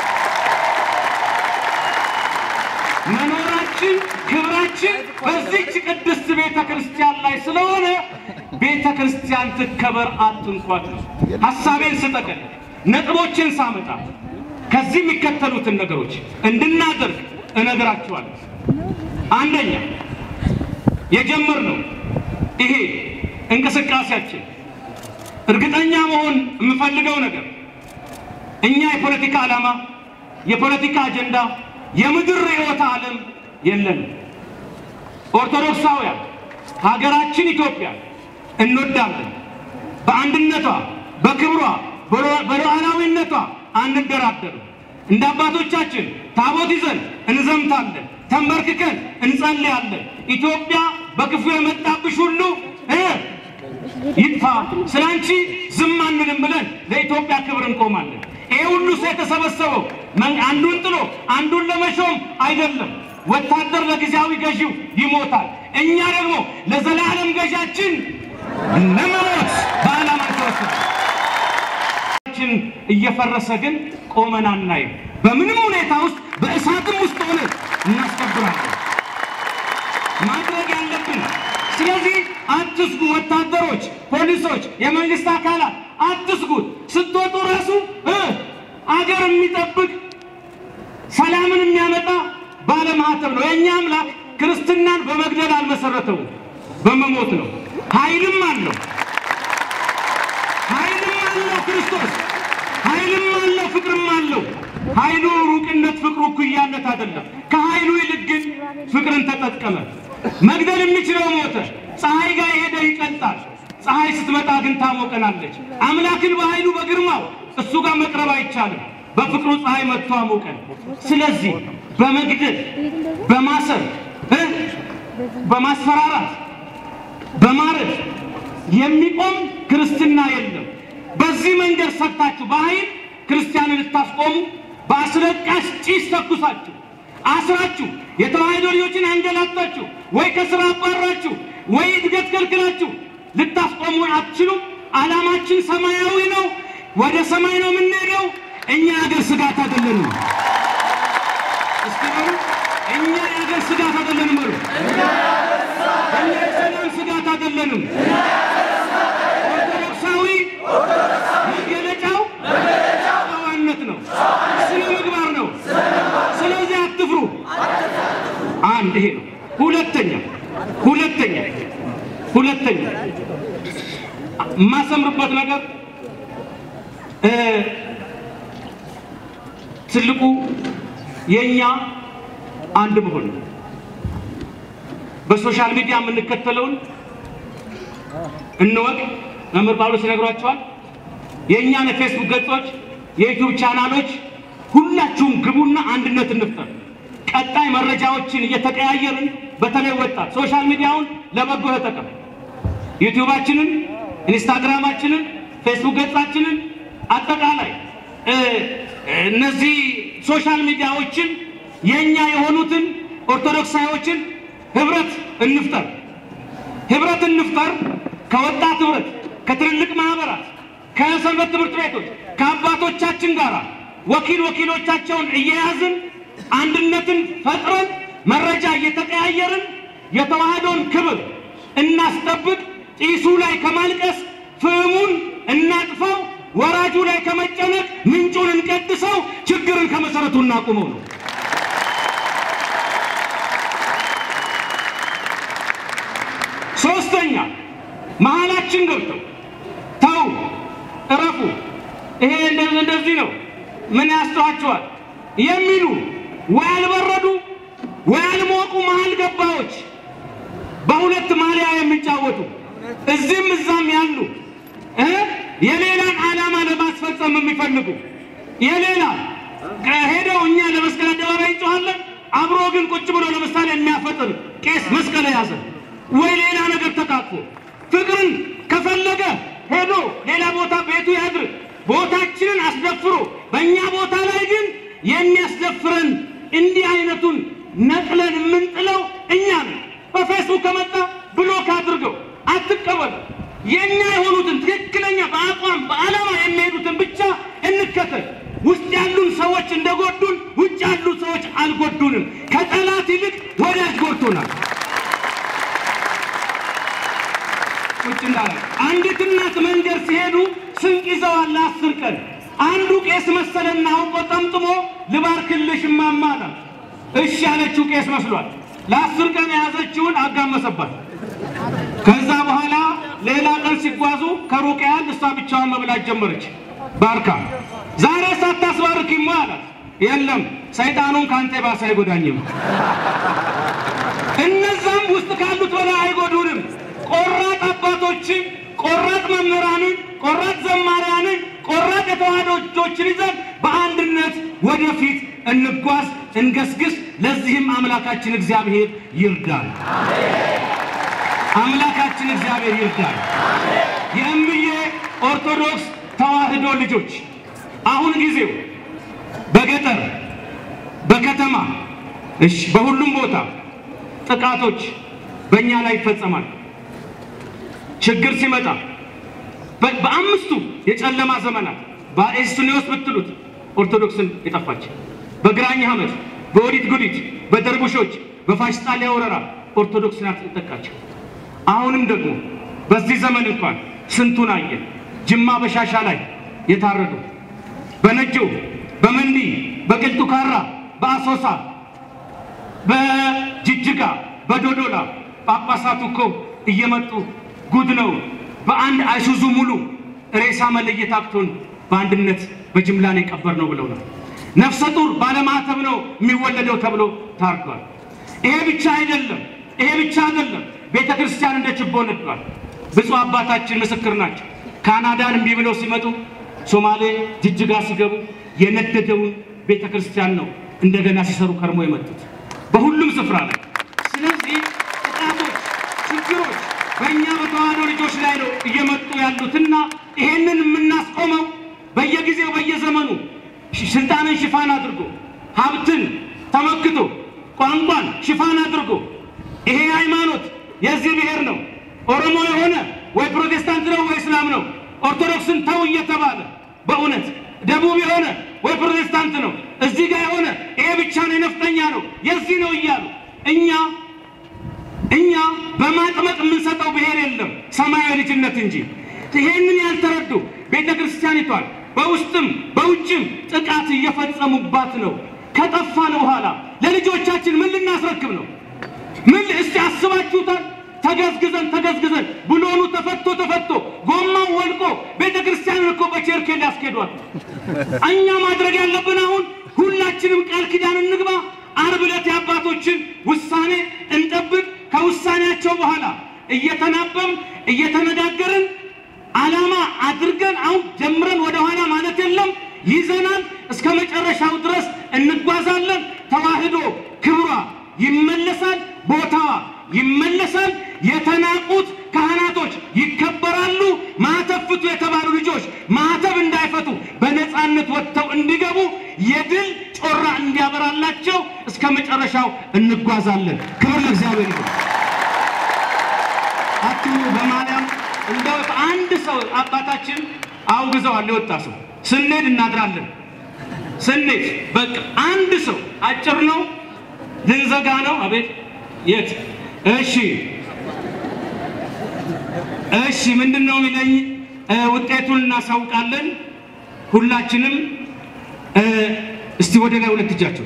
መኖራችን ክብራችን በዚች ቅድስት ቤተ ክርስቲያን ላይ ስለሆነ ቤተ ክርስቲያን ትከበር፣ አትንኳት። ሀሳቤን ስጠቅል ነጥቦችን ሳመጣ ከዚህ የሚከተሉትን ነገሮች እንድናደርግ እነግራችኋለሁ። አንደኛ የጀመርነው ይሄ እንቅስቃሴያችን እርግጠኛ መሆን የምፈልገው ነገር እኛ የፖለቲካ ዓላማ፣ የፖለቲካ አጀንዳ፣ የምድር ርዕዮተ ዓለም የለንም። ኦርቶዶክሳውያን ሀገራችን ኢትዮጵያ እንወዳለን። በአንድነቷ፣ በክብሯ፣ በሉዓላዊነቷ አንደራደርም። እንደ አባቶቻችን ታቦት ይዘን እንዘምታለን፣ ተንበርክከን እንጸልያለን። ኢትዮጵያ በክፉ የመጣብሽ ሁሉ እ ይጥፋ ስለ አንቺ ዝም አንልም ብለን ለኢትዮጵያ ክብር እንቆማለን። ይሄ ሁሉ ሰው የተሰበሰበው አንዱን ጥሎ አንዱን ለመሾም አይደለም። ወታደር ለጊዜያዊ ገዢው ይሞታል። እኛ ደግሞ ለዘላለም ገዣችን ለመሞት በዓላማ ተወስደን እየፈረሰ ግን ቆመን አናይም። በምንም ሁኔታ ውስጥ በእሳትም ውስጥ ሆነ እናስከብራለን ማድረግ ያለብን። ስለዚህ አትስጉ፣ ወታደሮች፣ ፖሊሶች፣ የመንግስት አካላት አትስጉት። ስትወጡ ራሱ እ አገር የሚጠብቅ ሰላምን የሚያመጣ ባለማህተብ ነው። የእኛ አምላክ ክርስትናን በመግደል አልመሰረተውም፣ በመሞት ነው። ኃይልም አለው ኃይልም አለው ክርስቶስ ኃይልም አለው ፍቅርም አለው። ኃይሉ ሩቅነት፣ ፍቅሩ እኩያነት አይደለም። ከኃይሉ ይልቅ ግን ፍቅርን ተጠቀመ። መግደል የሚችለው ሞተ። ፀሐይ ጋር የሄደ ይቀልጣል። ፀሐይ ስትመጣ ግን ታሞቀናለች። አምላክን በኃይሉ በግርማው እሱ ጋር መቅረብ አይቻልም። በፍቅሩ ፀሐይ መጥቶ አሞቀን። ስለዚህ በመግደል በማሰር እ በማስፈራራት በማረድ የሚቆም ክርስትና የለም። በዚህ መንገድ ሰጥታችሁ በኃይል ክርስቲያንን ልታስቆሙ በአስለቃሽ ጭስ ተኩሳችሁ አስራችሁ የተዋህዶ ልጆችን አንገላታችሁ ወይ ከስራ አባራችሁ ወይ እድገት ከልክላችሁ ልታስቆሙን አትችሉም። ዓላማችን ሰማያዊ ነው። ወደ ሰማይ ነው የምንሄደው። እኛ የሀገር ስጋት አይደለንም። እስኪ በሉ እኛ የሀገር ስጋት አይደለንም። በሉ እኛ ሁለተኛ ሁለተኛ ሁለተኛ የማሰምርበት ነገር እ ትልቁ የኛ አንድ መሆን ነው። በሶሻል ሚዲያ የምንከተለውን እንወቅ። መምህር ጳውሎስ ይነግሯቸዋል። የእኛን የፌስቡክ ገጾች፣ የዩቲዩብ ቻናሎች ሁላችሁም ግቡና አንድነት እንፍጠር። ቀጣይ መረጃዎችን እየተቀያየርን በተለይ ወጣት ሶሻል ሚዲያውን ለበጎ ተጠቀም። ዩቲዩባችንን፣ ኢንስታግራማችንን፣ ፌስቡክ ገጻችንን አጠቃላይ እ እነዚህ ሶሻል ሚዲያዎችን የኛ የሆኑትን ኦርቶዶክሳዮችን ህብረት እንፍጠር፣ ህብረት እንፍጠር። ከወጣት ህብረት፣ ከትልልቅ ማህበራት፣ ከሰንበት ትምህርት ቤቶች፣ ከአባቶቻችን ጋር ወኪል ወኪሎቻቸውን እየያዝን አንድነትን ፈጥረን መረጃ እየተቀያየርን የተዋህዶን ክብር እናስጠብቅ። ጢሱ ላይ ከማልቀስ ፍህሙን እናጥፋው። ወራጁ ላይ ከመጨነቅ ምንጩን እንቀድሰው። ችግርን ከመሰረቱ እናቁመው ነው። ሶስተኛ መሀላችን ገብተው ተው፣ እረፉ፣ ይሄ እንደዚህ እንደዚህ ነው፣ ምን ያስተዋቸዋል የሚሉ ወይ አልበረዱ ወይ አልሞቁ መሀል ገባዎች በሁለት ማሊያ የሚጫወቱ እዚህም እዛም ያሉ እ የሌላን ዓላማ ለማስፈጸም የሚፈልጉ የሌላ ሄደው እኛ ለመስቀል አደባባይ እንጮኻለን፣ አብሮ ግን ቁጭ ብሎ ለምሳሌ የሚያፈጥር ቄስ መስቀል የያዘ ወይ ሌላ ነገር ተቃቅፎ ፍቅርን ከፈለገ ሄዶ ሌላ ቦታ ቤቱ ያድር፣ ቦታችንን አስደፍሮ በእኛ ቦታ ላይ ግን የሚያስደፍረን እንዲህ አይነቱን ነቅለን የምንጥለው እኛ ነን። በፌስቡክ ከመጣ ብሎክ አድርገው አትቀበሉ። የኛ የሆኑትን ትክክለኛ በአቋም በዓላማ የሚሄዱትን ብቻ እንከተል። ውስጥ ያሉን ሰዎች እንደጎዱን ውጭ ያሉ ሰዎች አልጎዱንም። ከጠላት ይልቅ ወዳጅ ጎድቶናል። ቁጭ እንዳለ አንዲት እናት መንገድ ሲሄዱ ስንቅ ይዘዋል ለአስር ቀን። አንዱ ቄስ መሰለና አውቆ ጠምጥሞ ልባርክልሽ እማማ አላት። እሺ ያለችው ቄስ መስሏል። ለአስር ቀን የያዘችውን አጋመሰባት። ከዛ በኋላ ሌላ ቀን ሲጓዙ ከሩቅ ያህል እሷ ብቻዋን መብላት ጀመረች። ባርካ ዛሬ ሳታስባርኪማ አላት። የለም ሰይጣኑን ከአንተ ባሰ አይጎዳኝም። እነዛም ውስጥ ካሉት በላይ አይጎዱንም። ቆራጥ አባቶችን፣ ቆራጥ መምህራንን፣ ቆራጥ ዘማሪያንን፣ ቆራጥ የተዋህዶ እጆችን ይዘን በአንድነት ወደፊት እንጓዝ፣ እንገስግስ። ለዚህም አምላካችን እግዚአብሔር ይርዳል። አምላካችን እግዚአብሔር ይርዳል። የእምዬ ኦርቶዶክስ ተዋህዶ ልጆች አሁን ጊዜው በገጠር በከተማ እሺ፣ በሁሉም ቦታ ጥቃቶች በእኛ ላይ ይፈጸማል። ችግር ሲመጣ በ- በአምስቱ የጨለማ ዘመናት በኤስኒዮስ ብትሉት ኦርቶዶክስን የጠፋች በግራኝ ሐመድ፣ በወዲት ጉዲት፣ በደርቡሾች፣ በፋሽስት ጣሊያ ወረራ ኦርቶዶክስ ናት የጠቃቸው። አሁንም ደግሞ በዚህ ዘመን እንኳን ስንቱን አየን። ጅማ በሻሻ ላይ የታረዱ በነጆ፣ በመንዲ፣ በቅልጡ ካራ፣ በአሶሳ፣ በጅጅጋ፣ በዶዶላ ጳጳሳቱ እኮ እየመጡ ጉድ ነው በአንድ አይሱዙ ሙሉ ሬሳ መለየት አቅቶን በአንድነት በጅምላ ነው የቀበር ነው ብለው ነው። ነፍሰ ጡር ባለማተብ ነው የሚወለደው ተብሎ ታርዷል። ይሄ ብቻ አይደለም፣ ይሄ ብቻ አይደለም። ቤተ ክርስቲያን እንደ ችቦ ነዷል። ብፁዕ አባታችን ምስክር ናቸው። ካናዳን እምቢ ብለው ሲመጡ ሶማሌ ጅጅጋ ሲገቡ የነደደውን ቤተ ክርስቲያን ነው እንደገና ሲሰሩ ከርሞ የመጡት በሁሉም ስፍራ ላይ። ስለዚህ ጥቃቶች፣ ችግሮች በእኛ በተዋህዶ ልጆች ላይ ነው እየመጡ ያሉትና ይሄንን የምናስቆመው በየጊዜው በየዘመኑ ሽ- ስልጣንን ሽፋን አድርጎ ሀብትን ተመክቶ ቋንቋን ሽፋን አድርጎ ይሄ ሃይማኖት የዚህ ብሔር ነው፣ ኦሮሞ የሆነ ወይ ፕሮቴስታንት ነው ወይ እስላም ነው፣ ኦርቶዶክስን ተው እየተባለ በእውነት ደቡብ የሆነ ወይ ፕሮቴስታንት ነው፣ እዚህ ጋር የሆነ ይሄ ብቻ ነው የነፍጠኛ ነው የዚህ ነው እያሉ እኛ እኛ በማጥመቅ የምንሰጠው ብሔር የለም ሰማያዊ ልጅነት እንጂ። ይሄንን ያልተረዱ ቤተ ክርስቲያኒቷን በውስጥም በውጭም ጥቃት እየፈጸሙባት ነው። ከጠፋን በኋላ ለልጆቻችን ምን ልናስረክብ ነው? ምን እስቲ አስባችሁታል? ተገዝግዘን ተገዝግዘን ብሎኑ ተፈቶ ተፈቶ ጎማው ወልቆ ቤተ ክርስቲያንን እኮ በቸርኬል ያስኬዷል። እኛ ማድረግ ያለብን አሁን ሁላችንም ቃል ኪዳን እንግባ። ዓርብ ዕለት የአባቶችን ውሳኔ እንጠብቅ። ከውሳኔያቸው በኋላ እየተናበም እየተነጋገርን ዓላማ አድርገን አሁን ጀምረን ወደኋላ ማለት የለም ይዘናል። እስከ መጨረሻው ድረስ እንጓዛለን። ተዋህዶ ክብሯ ይመለሳል፣ ቦታዋ ይመለሳል። የተናቁት ካህናቶች ይከበራሉ። ማዕተብ ፍቱ የተባሉ ልጆች ማዕተብ እንዳይፈቱ በነፃነት ወጥተው እንዲገቡ የድል ጮራ እንዲያበራላቸው እስከ መጨረሻው እንጓዛለን። ክብር ለእግዚአብሔር ይሁን። አትሙ በማርያም እንደው አንድ ሰው አባታችን አውግዘዋል። የወጣ ሰው ስንሄድ እናድራለን። ስንሄድ በቃ አንድ ሰው አጭር ነው፣ ልንዘጋ ነው። አቤት የት? እሺ እሺ፣ ምንድን ነው የሚለኝ? እ፣ ውጤቱን እናሳውቃለን። ሁላችንም እ፣ እስቲ ወደ ላይ ሁለት እጃቸው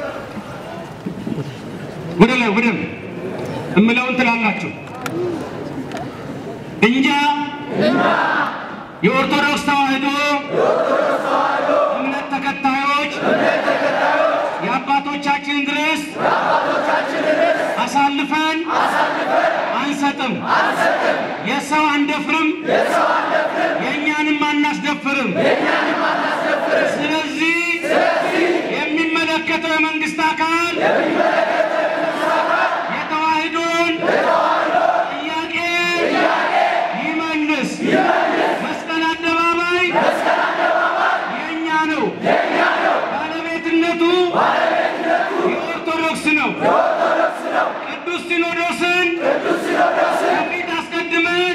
ወደ ላይ ወደ እምለውን ትላላችሁ። እንጃ የኦርቶዶክስ ተዋህዶ እምነት ተከታዮች የአባቶቻችንን ርዕስ አሳልፈን አንሰጥም። የሰው አንደፍርም፣ የእኛንም አናስደፍርም። ስለዚህ የሚመለከተው የመንግስት አካል የተዋህዶን ጥያቄ ይመልስ። መስቀል አደባባይ የእኛ ነው። ባለቤትነቱ የኦርቶዶክስ ነው። ቅዱስ ሲኖዶስን ከፊት አስቀድመን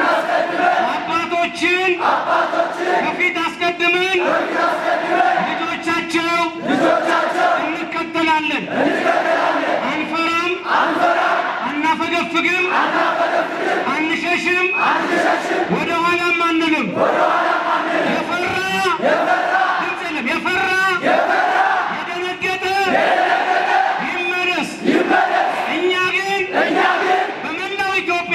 አባቶችን ከፊት አስቀድመን ልጆቻቸው እንከተላለን። አንፈራም፣ አናፈገፍግም፣ አንሸሽም፣ ወደ ኋላም አንልም። የፈራ ድምፅ የለም። የፈራ የደነገጠ ይመለስ። እኛ ግን በመላው ኢትዮጵያ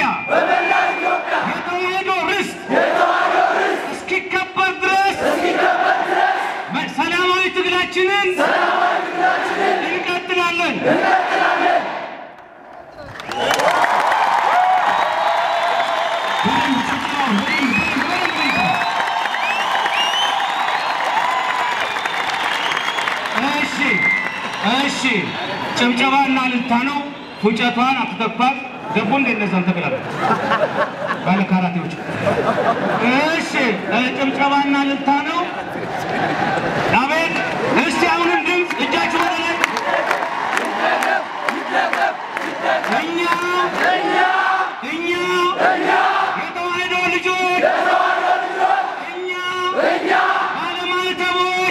የተዋህዶ ርስት እስኪከበር ድረስ ሰላማዊ ትግላችንን እንቀጥላለን። እሺ እሺ፣ ጭብጨባና እልልታ ነው። ፉጨቷን አትተኳት። ገቡ እንደ እነዛን ተቅላለ ባለ ካራቴዎች። እሺ እ፣ ጭብጨባና እልልታ ነው። አቤት። እስቲ አሁንም ድምፅ እጃችሁ ወደ ላይ እኛ እኛ የተዋህዶ ልጆች እኛ ባለማዕተቦች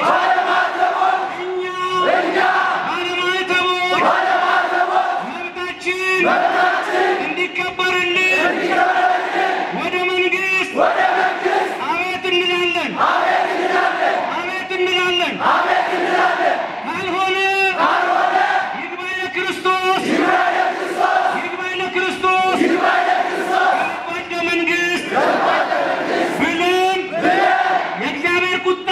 እኛ ባለማዕተቦች መብታችን እንዲከበርልን ወደ መንግስት አቤት እንላለን አቤት እንላለን። ካልሆነ ይግባኝ ለክርስቶስ ይግባኝ ለክርስቶስ ወደ መንግስት ብለን የእግዚአብሔር ቁጣ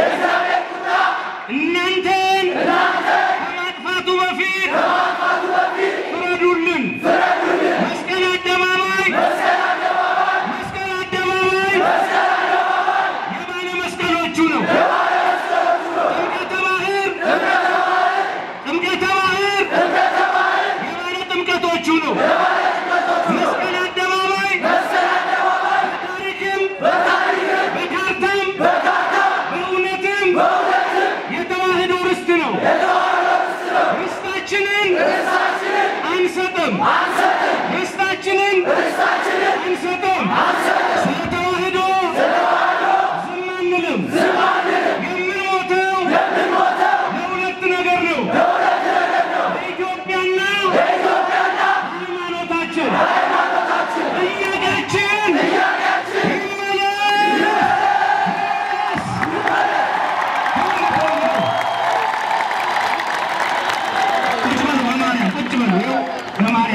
እናንተን ከማጥፋቱ በፊት ፍረዱልን። መስቀል አደባባይ መስቀል አደባባይ የባለ መስቀሎቹ ነው። ጥምቀተ ባህር ጥምቀተ ባህር የባለ ጥምቀቶቹ ነው። መስቀል አደባባይ በታሪክም በካርታም በእውነትም የተዋህዶ ርስት ነው። ርስታችንን አንሰጥም። ርስታችንን አንሰጥም። ስለ ተዋህዶ ዝም አንልም። የምንሞተው ለሁለት ነገር ነው። ለኢትዮጵያና ሃይማኖታችን። ጥያቄያችን ይመለስ። ቁጭ በሉ በማርያም ቁጭ በሉ። ይኸው በማርያም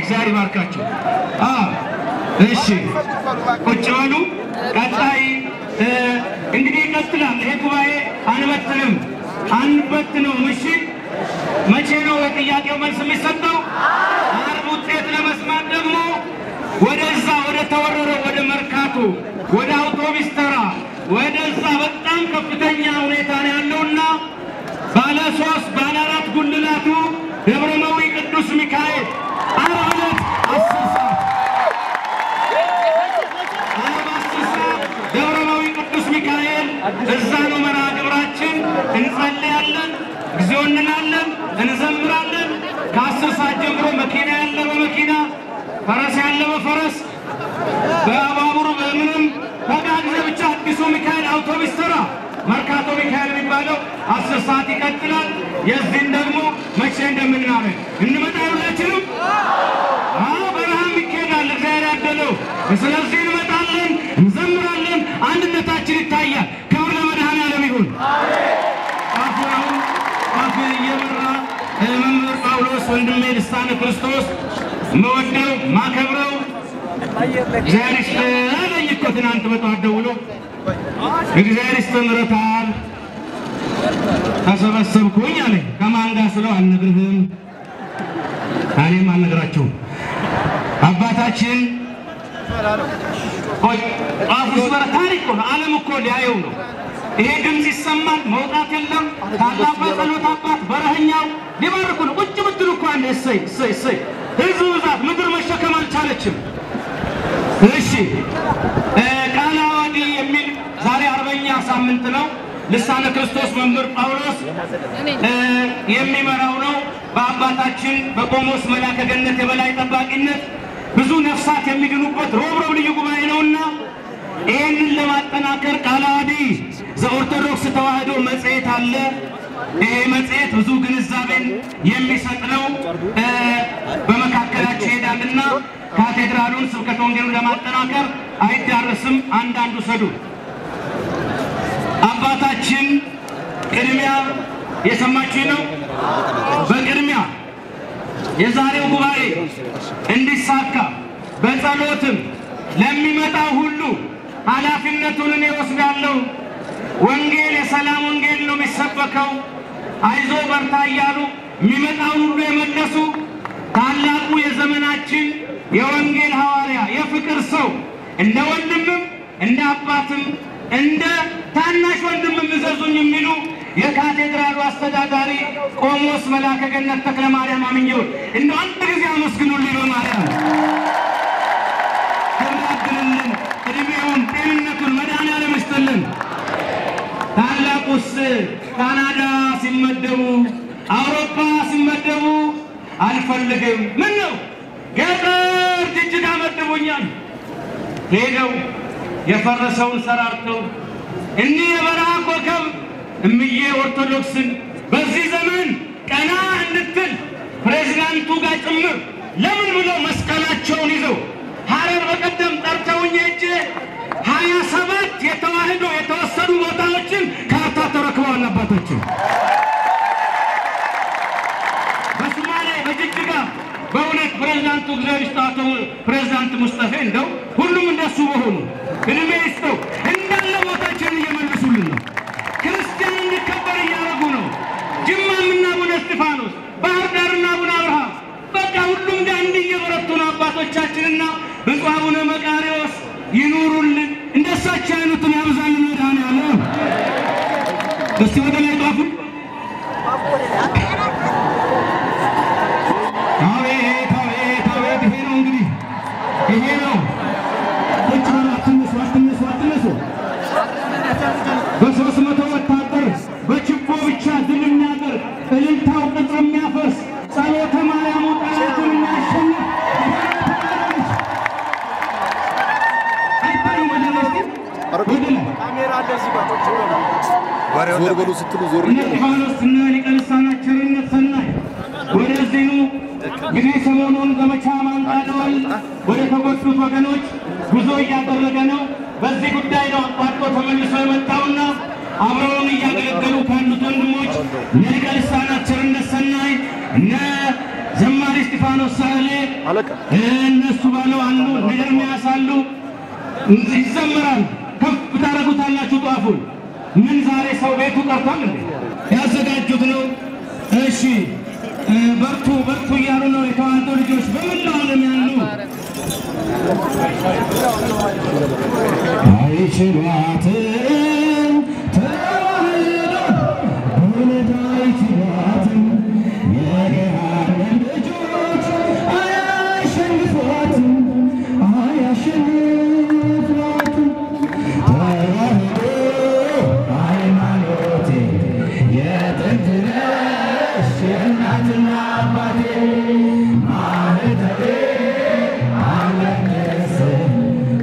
እግዚአብሔር ይባርካቸው። አዎ እሺ ቁጭ በሉ። ቀጣይ እ፣ እንግዲህ ይቀጥላል። ይሄ ጉባኤ አንበትንም አንበትነውም። እሺ መቼ ነው የጥያቄው መልስ የሚሰጠው? አርብ ውጤት ለመስማት ደግሞ ወደዛ ወደ ተወረረው ወደ መርካቶ ወደ አውቶቢስ ተራ ወደዛ በጣም ከፍተኛ ሁኔታ ነው ያለውና ባለ ሶስት ባለ አራት ጉልላቱ ደብረመዊ ቅዱስ ሚካኤል ዓርብ ዕለት አስር ሰዓት ዓርብ አስር ሰዓት ደብረመዊ ቅዱስ ሚካኤል እዛ ነው መርሃ ግብራችን። እንጸልያለን፣ እግዚኦ እንላለን፣ እንዘምራለን። ከአስር ሰዓት ጀምሮ መኪና ያለ በመኪና ፈረስ ያለ በፈረስ በባቡር በምንም ተጋግዘ ብቻ አዲሱ ሚካኤል አውቶቡስ ተራ መርካቶ ሚካኤል የሚባለው አስር ሰዓት ይቀጥላል። የዚህን ደግሞ መቼ እንደምናደርግ እንመጣ ሁላችንም አዎ በረሃም ይካሄዳል። እግዚአብሔር ያደለው። ስለዚህ እንመጣለን፣ እንዘምራለን፣ አንድነታችን ይታያል። ክብር ለመድኃኔዓለም ይሁን። አሁን አፍ እየመራ መምህር ጳውሎስ ወንድሜ ልሳነ ክርስቶስ መወደው ማከብረው እግዚአብሔር ይስጥህ አለኝ እኮ ትናንት በጠዋት ደውሎ እግዚአብሔር ይስጥህ ምረታል ተሰበሰብኩኝ አለኝ። ከማን ጋር ስለው አልነግርህም እኔም አልነግራቸውም። አባታችን ቆይ ጧፉ ሲበራ ታሪክ ነው። ዓለም እኮ ሊያየው ነው። ይሄ ድምፅ ይሰማል፣ መውጣት የለም። ታላቁ የጸሎት አባት በረኸኛው ሊባርኩ ነው። ቁጭ ብትሉ እኮ አንዴ እሰይ እሰይ እሰይ። ህዝቡ ብዛት ምድር መሸከም አልቻለችም። እሺ እ ቃለ ዓዋዲ የሚል ዛሬ አርበኛ ሳምንት ነው። ልሳነ ክርስቶስ መምህር ጳውሎስ እ የሚመራው ነው። በአባታችን በቆሞስ መላከ ገነት የበላይ ጠባቂነት ብዙ ነፍሳት የሚድኑበት ሮብሮብ ልዩ ጉባኤ ነውና ይህንን ለማጠናከር ቃለ ዓዋዲ ዘኦርቶዶክስ ተዋሕዶ መጽሔት አለ። ይሄ መጽሔት ብዙ ግንዛቤን የሚሰጥ ነው። እ በመካከላቸው ይሄዳልና ካቴድራሉን ስብከተ ወንጌሉን ለማጠናከር አይዳረስም። አንዳንዱ ሰዱ አባታችን ቅድሚያ የሰማችሁ ነው። በቅድሚያ የዛሬው ጉባኤ እንዲሳካ በጸሎትም ለሚመጣው ሁሉ ኃላፊነቱን እኔ ወስዳለሁ። ወንጌል የሰላም ወንጌል ነው የሚሰበከው። አይዞ በርታ እያሉ የሚመጣውን ሁሉ የመለሱ ታላቁ የዘመናችን የወንጌል ሐዋርያ የፍቅር ሰው እንደ ወንድምም እንደ አባትም እንደ ታናሽ ወንድምም እዘዙኝ የሚሉ የካቴድራሉ አስተዳዳሪ ቆሞስ መላከ ገነት ተክለ ማርያም አምኘው እንደ አንድ ጊዜ አመስግኑልኝ በማርያም ክብራድንልን እድሜውን ጤንነቱን መድኃኔዓለም ይስጥልን። ታላቁስ ካናዳ ሲመደቡ አውሮፓ ሲመደቡ አልፈልግም ምን ነው ገጠር ጅጅጋ መድቦኛል ሄደው የፈረሰውን ሰራርተው እኒህ የበረሃ ኮከብ እምዬ ኦርቶዶክስን በዚህ ዘመን ቀና እንድትል ፕሬዚዳንቱ ጋር ጭምር ለምን ብለው መስቀላቸውን ይዘው ሐረር በቀደም ጠርተውኝ ሄጄ ሀያ ሰባት የተዋህዶ የተወሰዱ ቦታዎችን ካርታ ተረክበዋል አባታችን። በሶማሌ በጅጅጋ በእውነት ፕሬዚዳንቱ እግዚአብሔር ይስጠው አቶ ፕሬዚዳንት ሙስጠፌ እንደው ሁሉም እንደሱ በሆኑ እድሜ ይስጠው እንዳለ ቦታችን እየመለሱልን ነው። ክርስቲያን እንዲከበር እያደረጉ ነው። ጅማምና አቡነ እስጢፋኖስ፣ ባህር ዳርና አቡነ አብርሃም በቃ ሁሉም ጋር እንዲህ እየበረቱ ነው አባቶቻችንና ብፁዕ አቡነ መቃርዮስ ይኑሩልን። እንደሳቸው አይነቱን ያብዛልን መድኃኔዓለም። እስቲ ወደ ላይ ጧፉ አቤት አቤት አቤት! ይሄ ነው እንግዲህ ይሄ ነው። ቁጭ በሉ፣ አትነሱ አትነሱ አትነሱ። በሶስት መቶ ወታደር በችቦ ብቻ ድል የሚያደርግ እልልታው ቅጥር የሚያፈርስ ጸሎተ ማርያሙ ጠላትን የሚያሸንፍ አይታዩም? ወደ ላይ እስኪ ወደ ላይ ዞር በሉ ስትሉ ዞር እነ እስጢፋኖስ እና ሊቀ ልሳናት ቸርነት ሰናይ ወደዚህ ኑ። እንግዲህ ሰሞኑን ዘመቻ ማንቃደዋል ወደ ተጎዱት ወገኖች ጉዞ እያደረገ ነው። በዚህ ጉዳይ ነው አቋርጦ ተመልሶ የመጣውና አብረውን እያገለገሉ ካሉት ወንድሞች እነ ሊቀ ልሳናት ቸርነት ሰናይ እነ ዘማሪ እስጢፋኖስ ሳህሌ እነሱ ባለው አሉ፣ እነ ኤርምያስ አሉ። ይዘምራል። ከፍ ታደርጉታላችሁ ጧፉን። ምን ዛሬ ሰው ቤቱ ቀርቷል እንዴ? ያዘጋጁት ነው። እሺ እ፣ በርቱ በርቱ እያሉ ነው የተዋህዶ ልጆች በመላው ዓለም ያሉ አይችሏትም ተዋህዶ እውነት አይችሏትም የገሃነም ልጆች አያሸንፏትም አያሸንፏትም ተዋህዶ ሃይማኖቴ የጥንት ነሽ የእናትና አባቴ ማህተቤ አለቀስም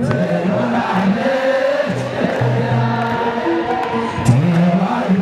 ትኖራለች ተዋህዶ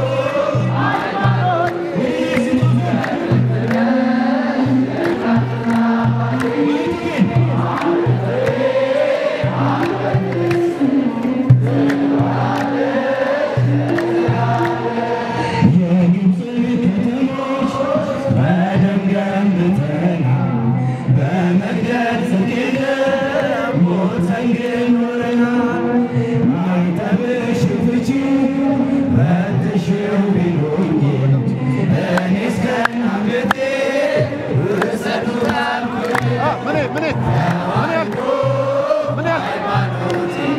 የግብፅ ከተሞች በደም ገንብተናል፣ በመግደል ጽድቅ ሞተን ግን ኖረናል። ማይጠብሽን ፍቺው ፈትሽው ቢሉኝ እኔ እስከ አንገቴ ውሰዱት አልኩኝ። ምን ምን ምን ያህል ምን ያህል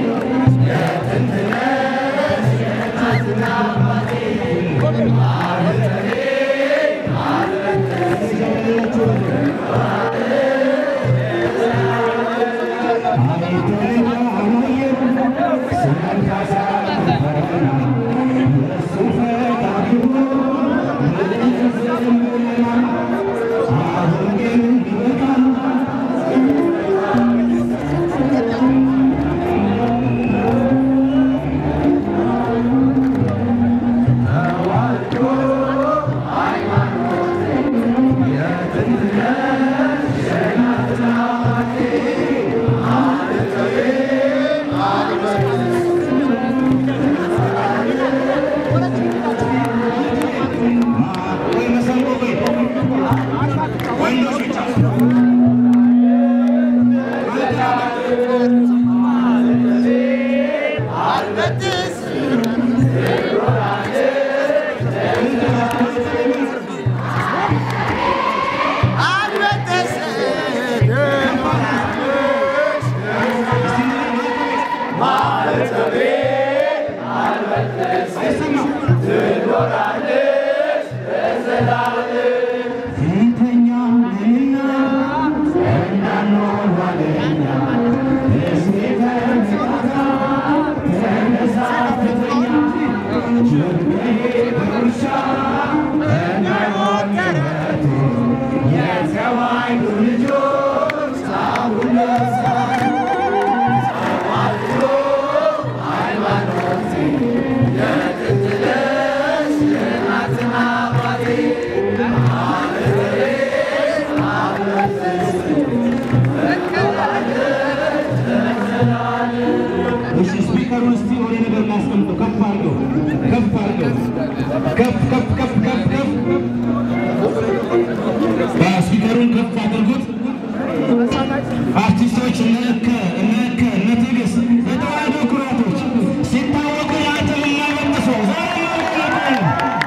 እሺ ስፒከሩን እስቲ ወደ ነገር ላስቀምጠው። ከፍ አድርገው፣ ከፍ አድርገው፣ ከፍ ከፍ ከፍ ከፍ ከፍ ስፒከሩን ከፍ አድርጉት። አርቲስቶች እነ እከ እነ እከ እነ ትዕግስት የተዋህዶ ኩራቶች ሲታወቁ የአንተን የማይመልሰው ዛሬ ይወጣሉ።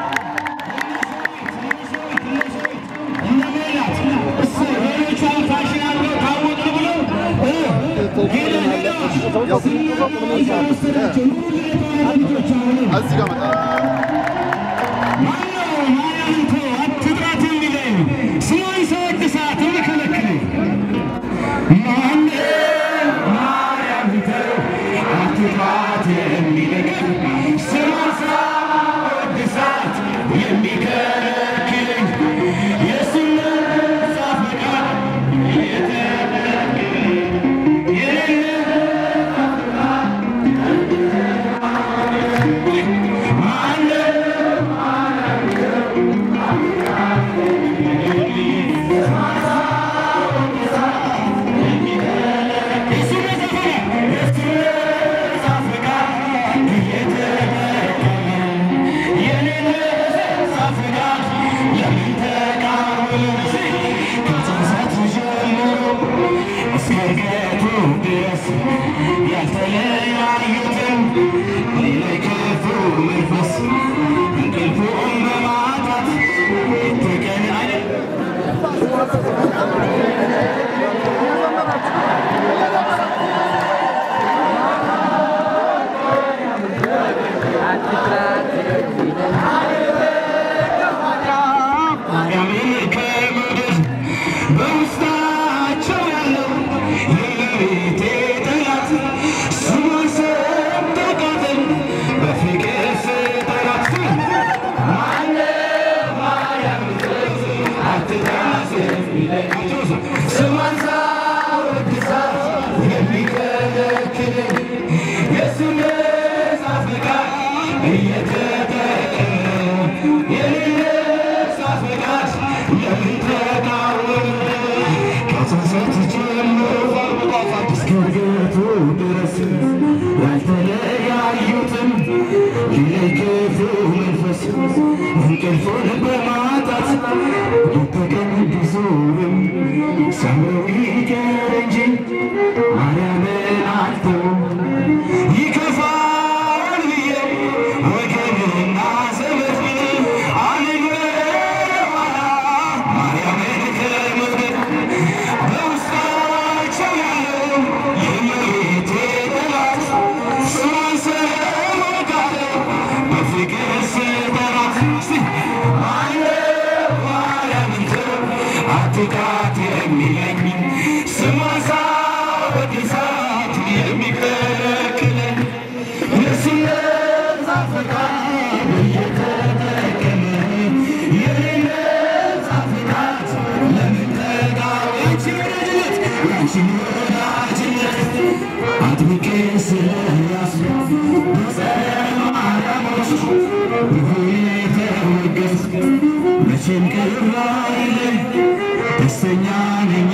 እነ ሜላት እሰይ ሌሎቹ አሁን ፋሽን አድርገው ታወቅን ብለው እ ሄደ ሄደዎች ወሰዳቸው ኑሩ የተዋህዶ ልጆች አሁንም እዚህ ጋር መጣ ማነው ማርያምንቶ አትጥራት የሚለኝ ስሟን ሳወድሳት የሚከለክለኝ ማነው ማርያምንቶ አትጥራት የሚለኝ ስሟን ሳወድሳት የሚከለክለኝ የእሱን መጽሐፍ ቃል የተከለከለኝ የሌለ እስከገቱ ድረስ ያልተለያዩትን ሌላይ ክፉ መንፈስ እንቅልፉን በማጣት የተቀን አይደል ማርያምን ከምድር በውስጣቸው ያለው የእመቤቴ ጠላት ስሟን ሰምተው ቃተል በፍቅር ስጠራት ማነው ማርያም አትታሰብ ይለኛል ስሟን ሳወድሳት የሚከለክለኝ የእሱን መጽሐፍ ፈቃድ እየተጠቀመ የመጽሐፍ ፈቃድ ለምን ተቃወመ? ከጽንሰት ጀምሮ እስከ እርገቱ ድረስ ያልተለያዩትን ሊለግፉ መንፈስ እንቅልፉን በማጣት የተቀን ቢዞርም ሰምረው ይቀር እንጂ ማርያምን አልተውም። ይከፋል ብዬ ወገንና ዘመድ አልል በኋላ ማርያምን ከመውደድ በውስጣቸው ያለው የእመቤቴ ጠላት ስሟን ሰምተው በፍቅር ስጠራት እስቲ ማነው ማርያምን ተው አትቃት የሚለኝ ስሟን ሳወድሳት የሚከለክለኝ የእሱን መጽሐፍ ፈቃድ እየተጠቀመ የኔን መጽሐፍ ፈቃድ ለምን ተቃወመ? ያንቺን ወዳጅነት ያንቺን ወዳጅነት አጥብቄ ስለያዝኩ በጸረ ማርያሞች ብዙ የተወገዝኩ መቼም ቅር አይለኝ ደስተኛ ነኝ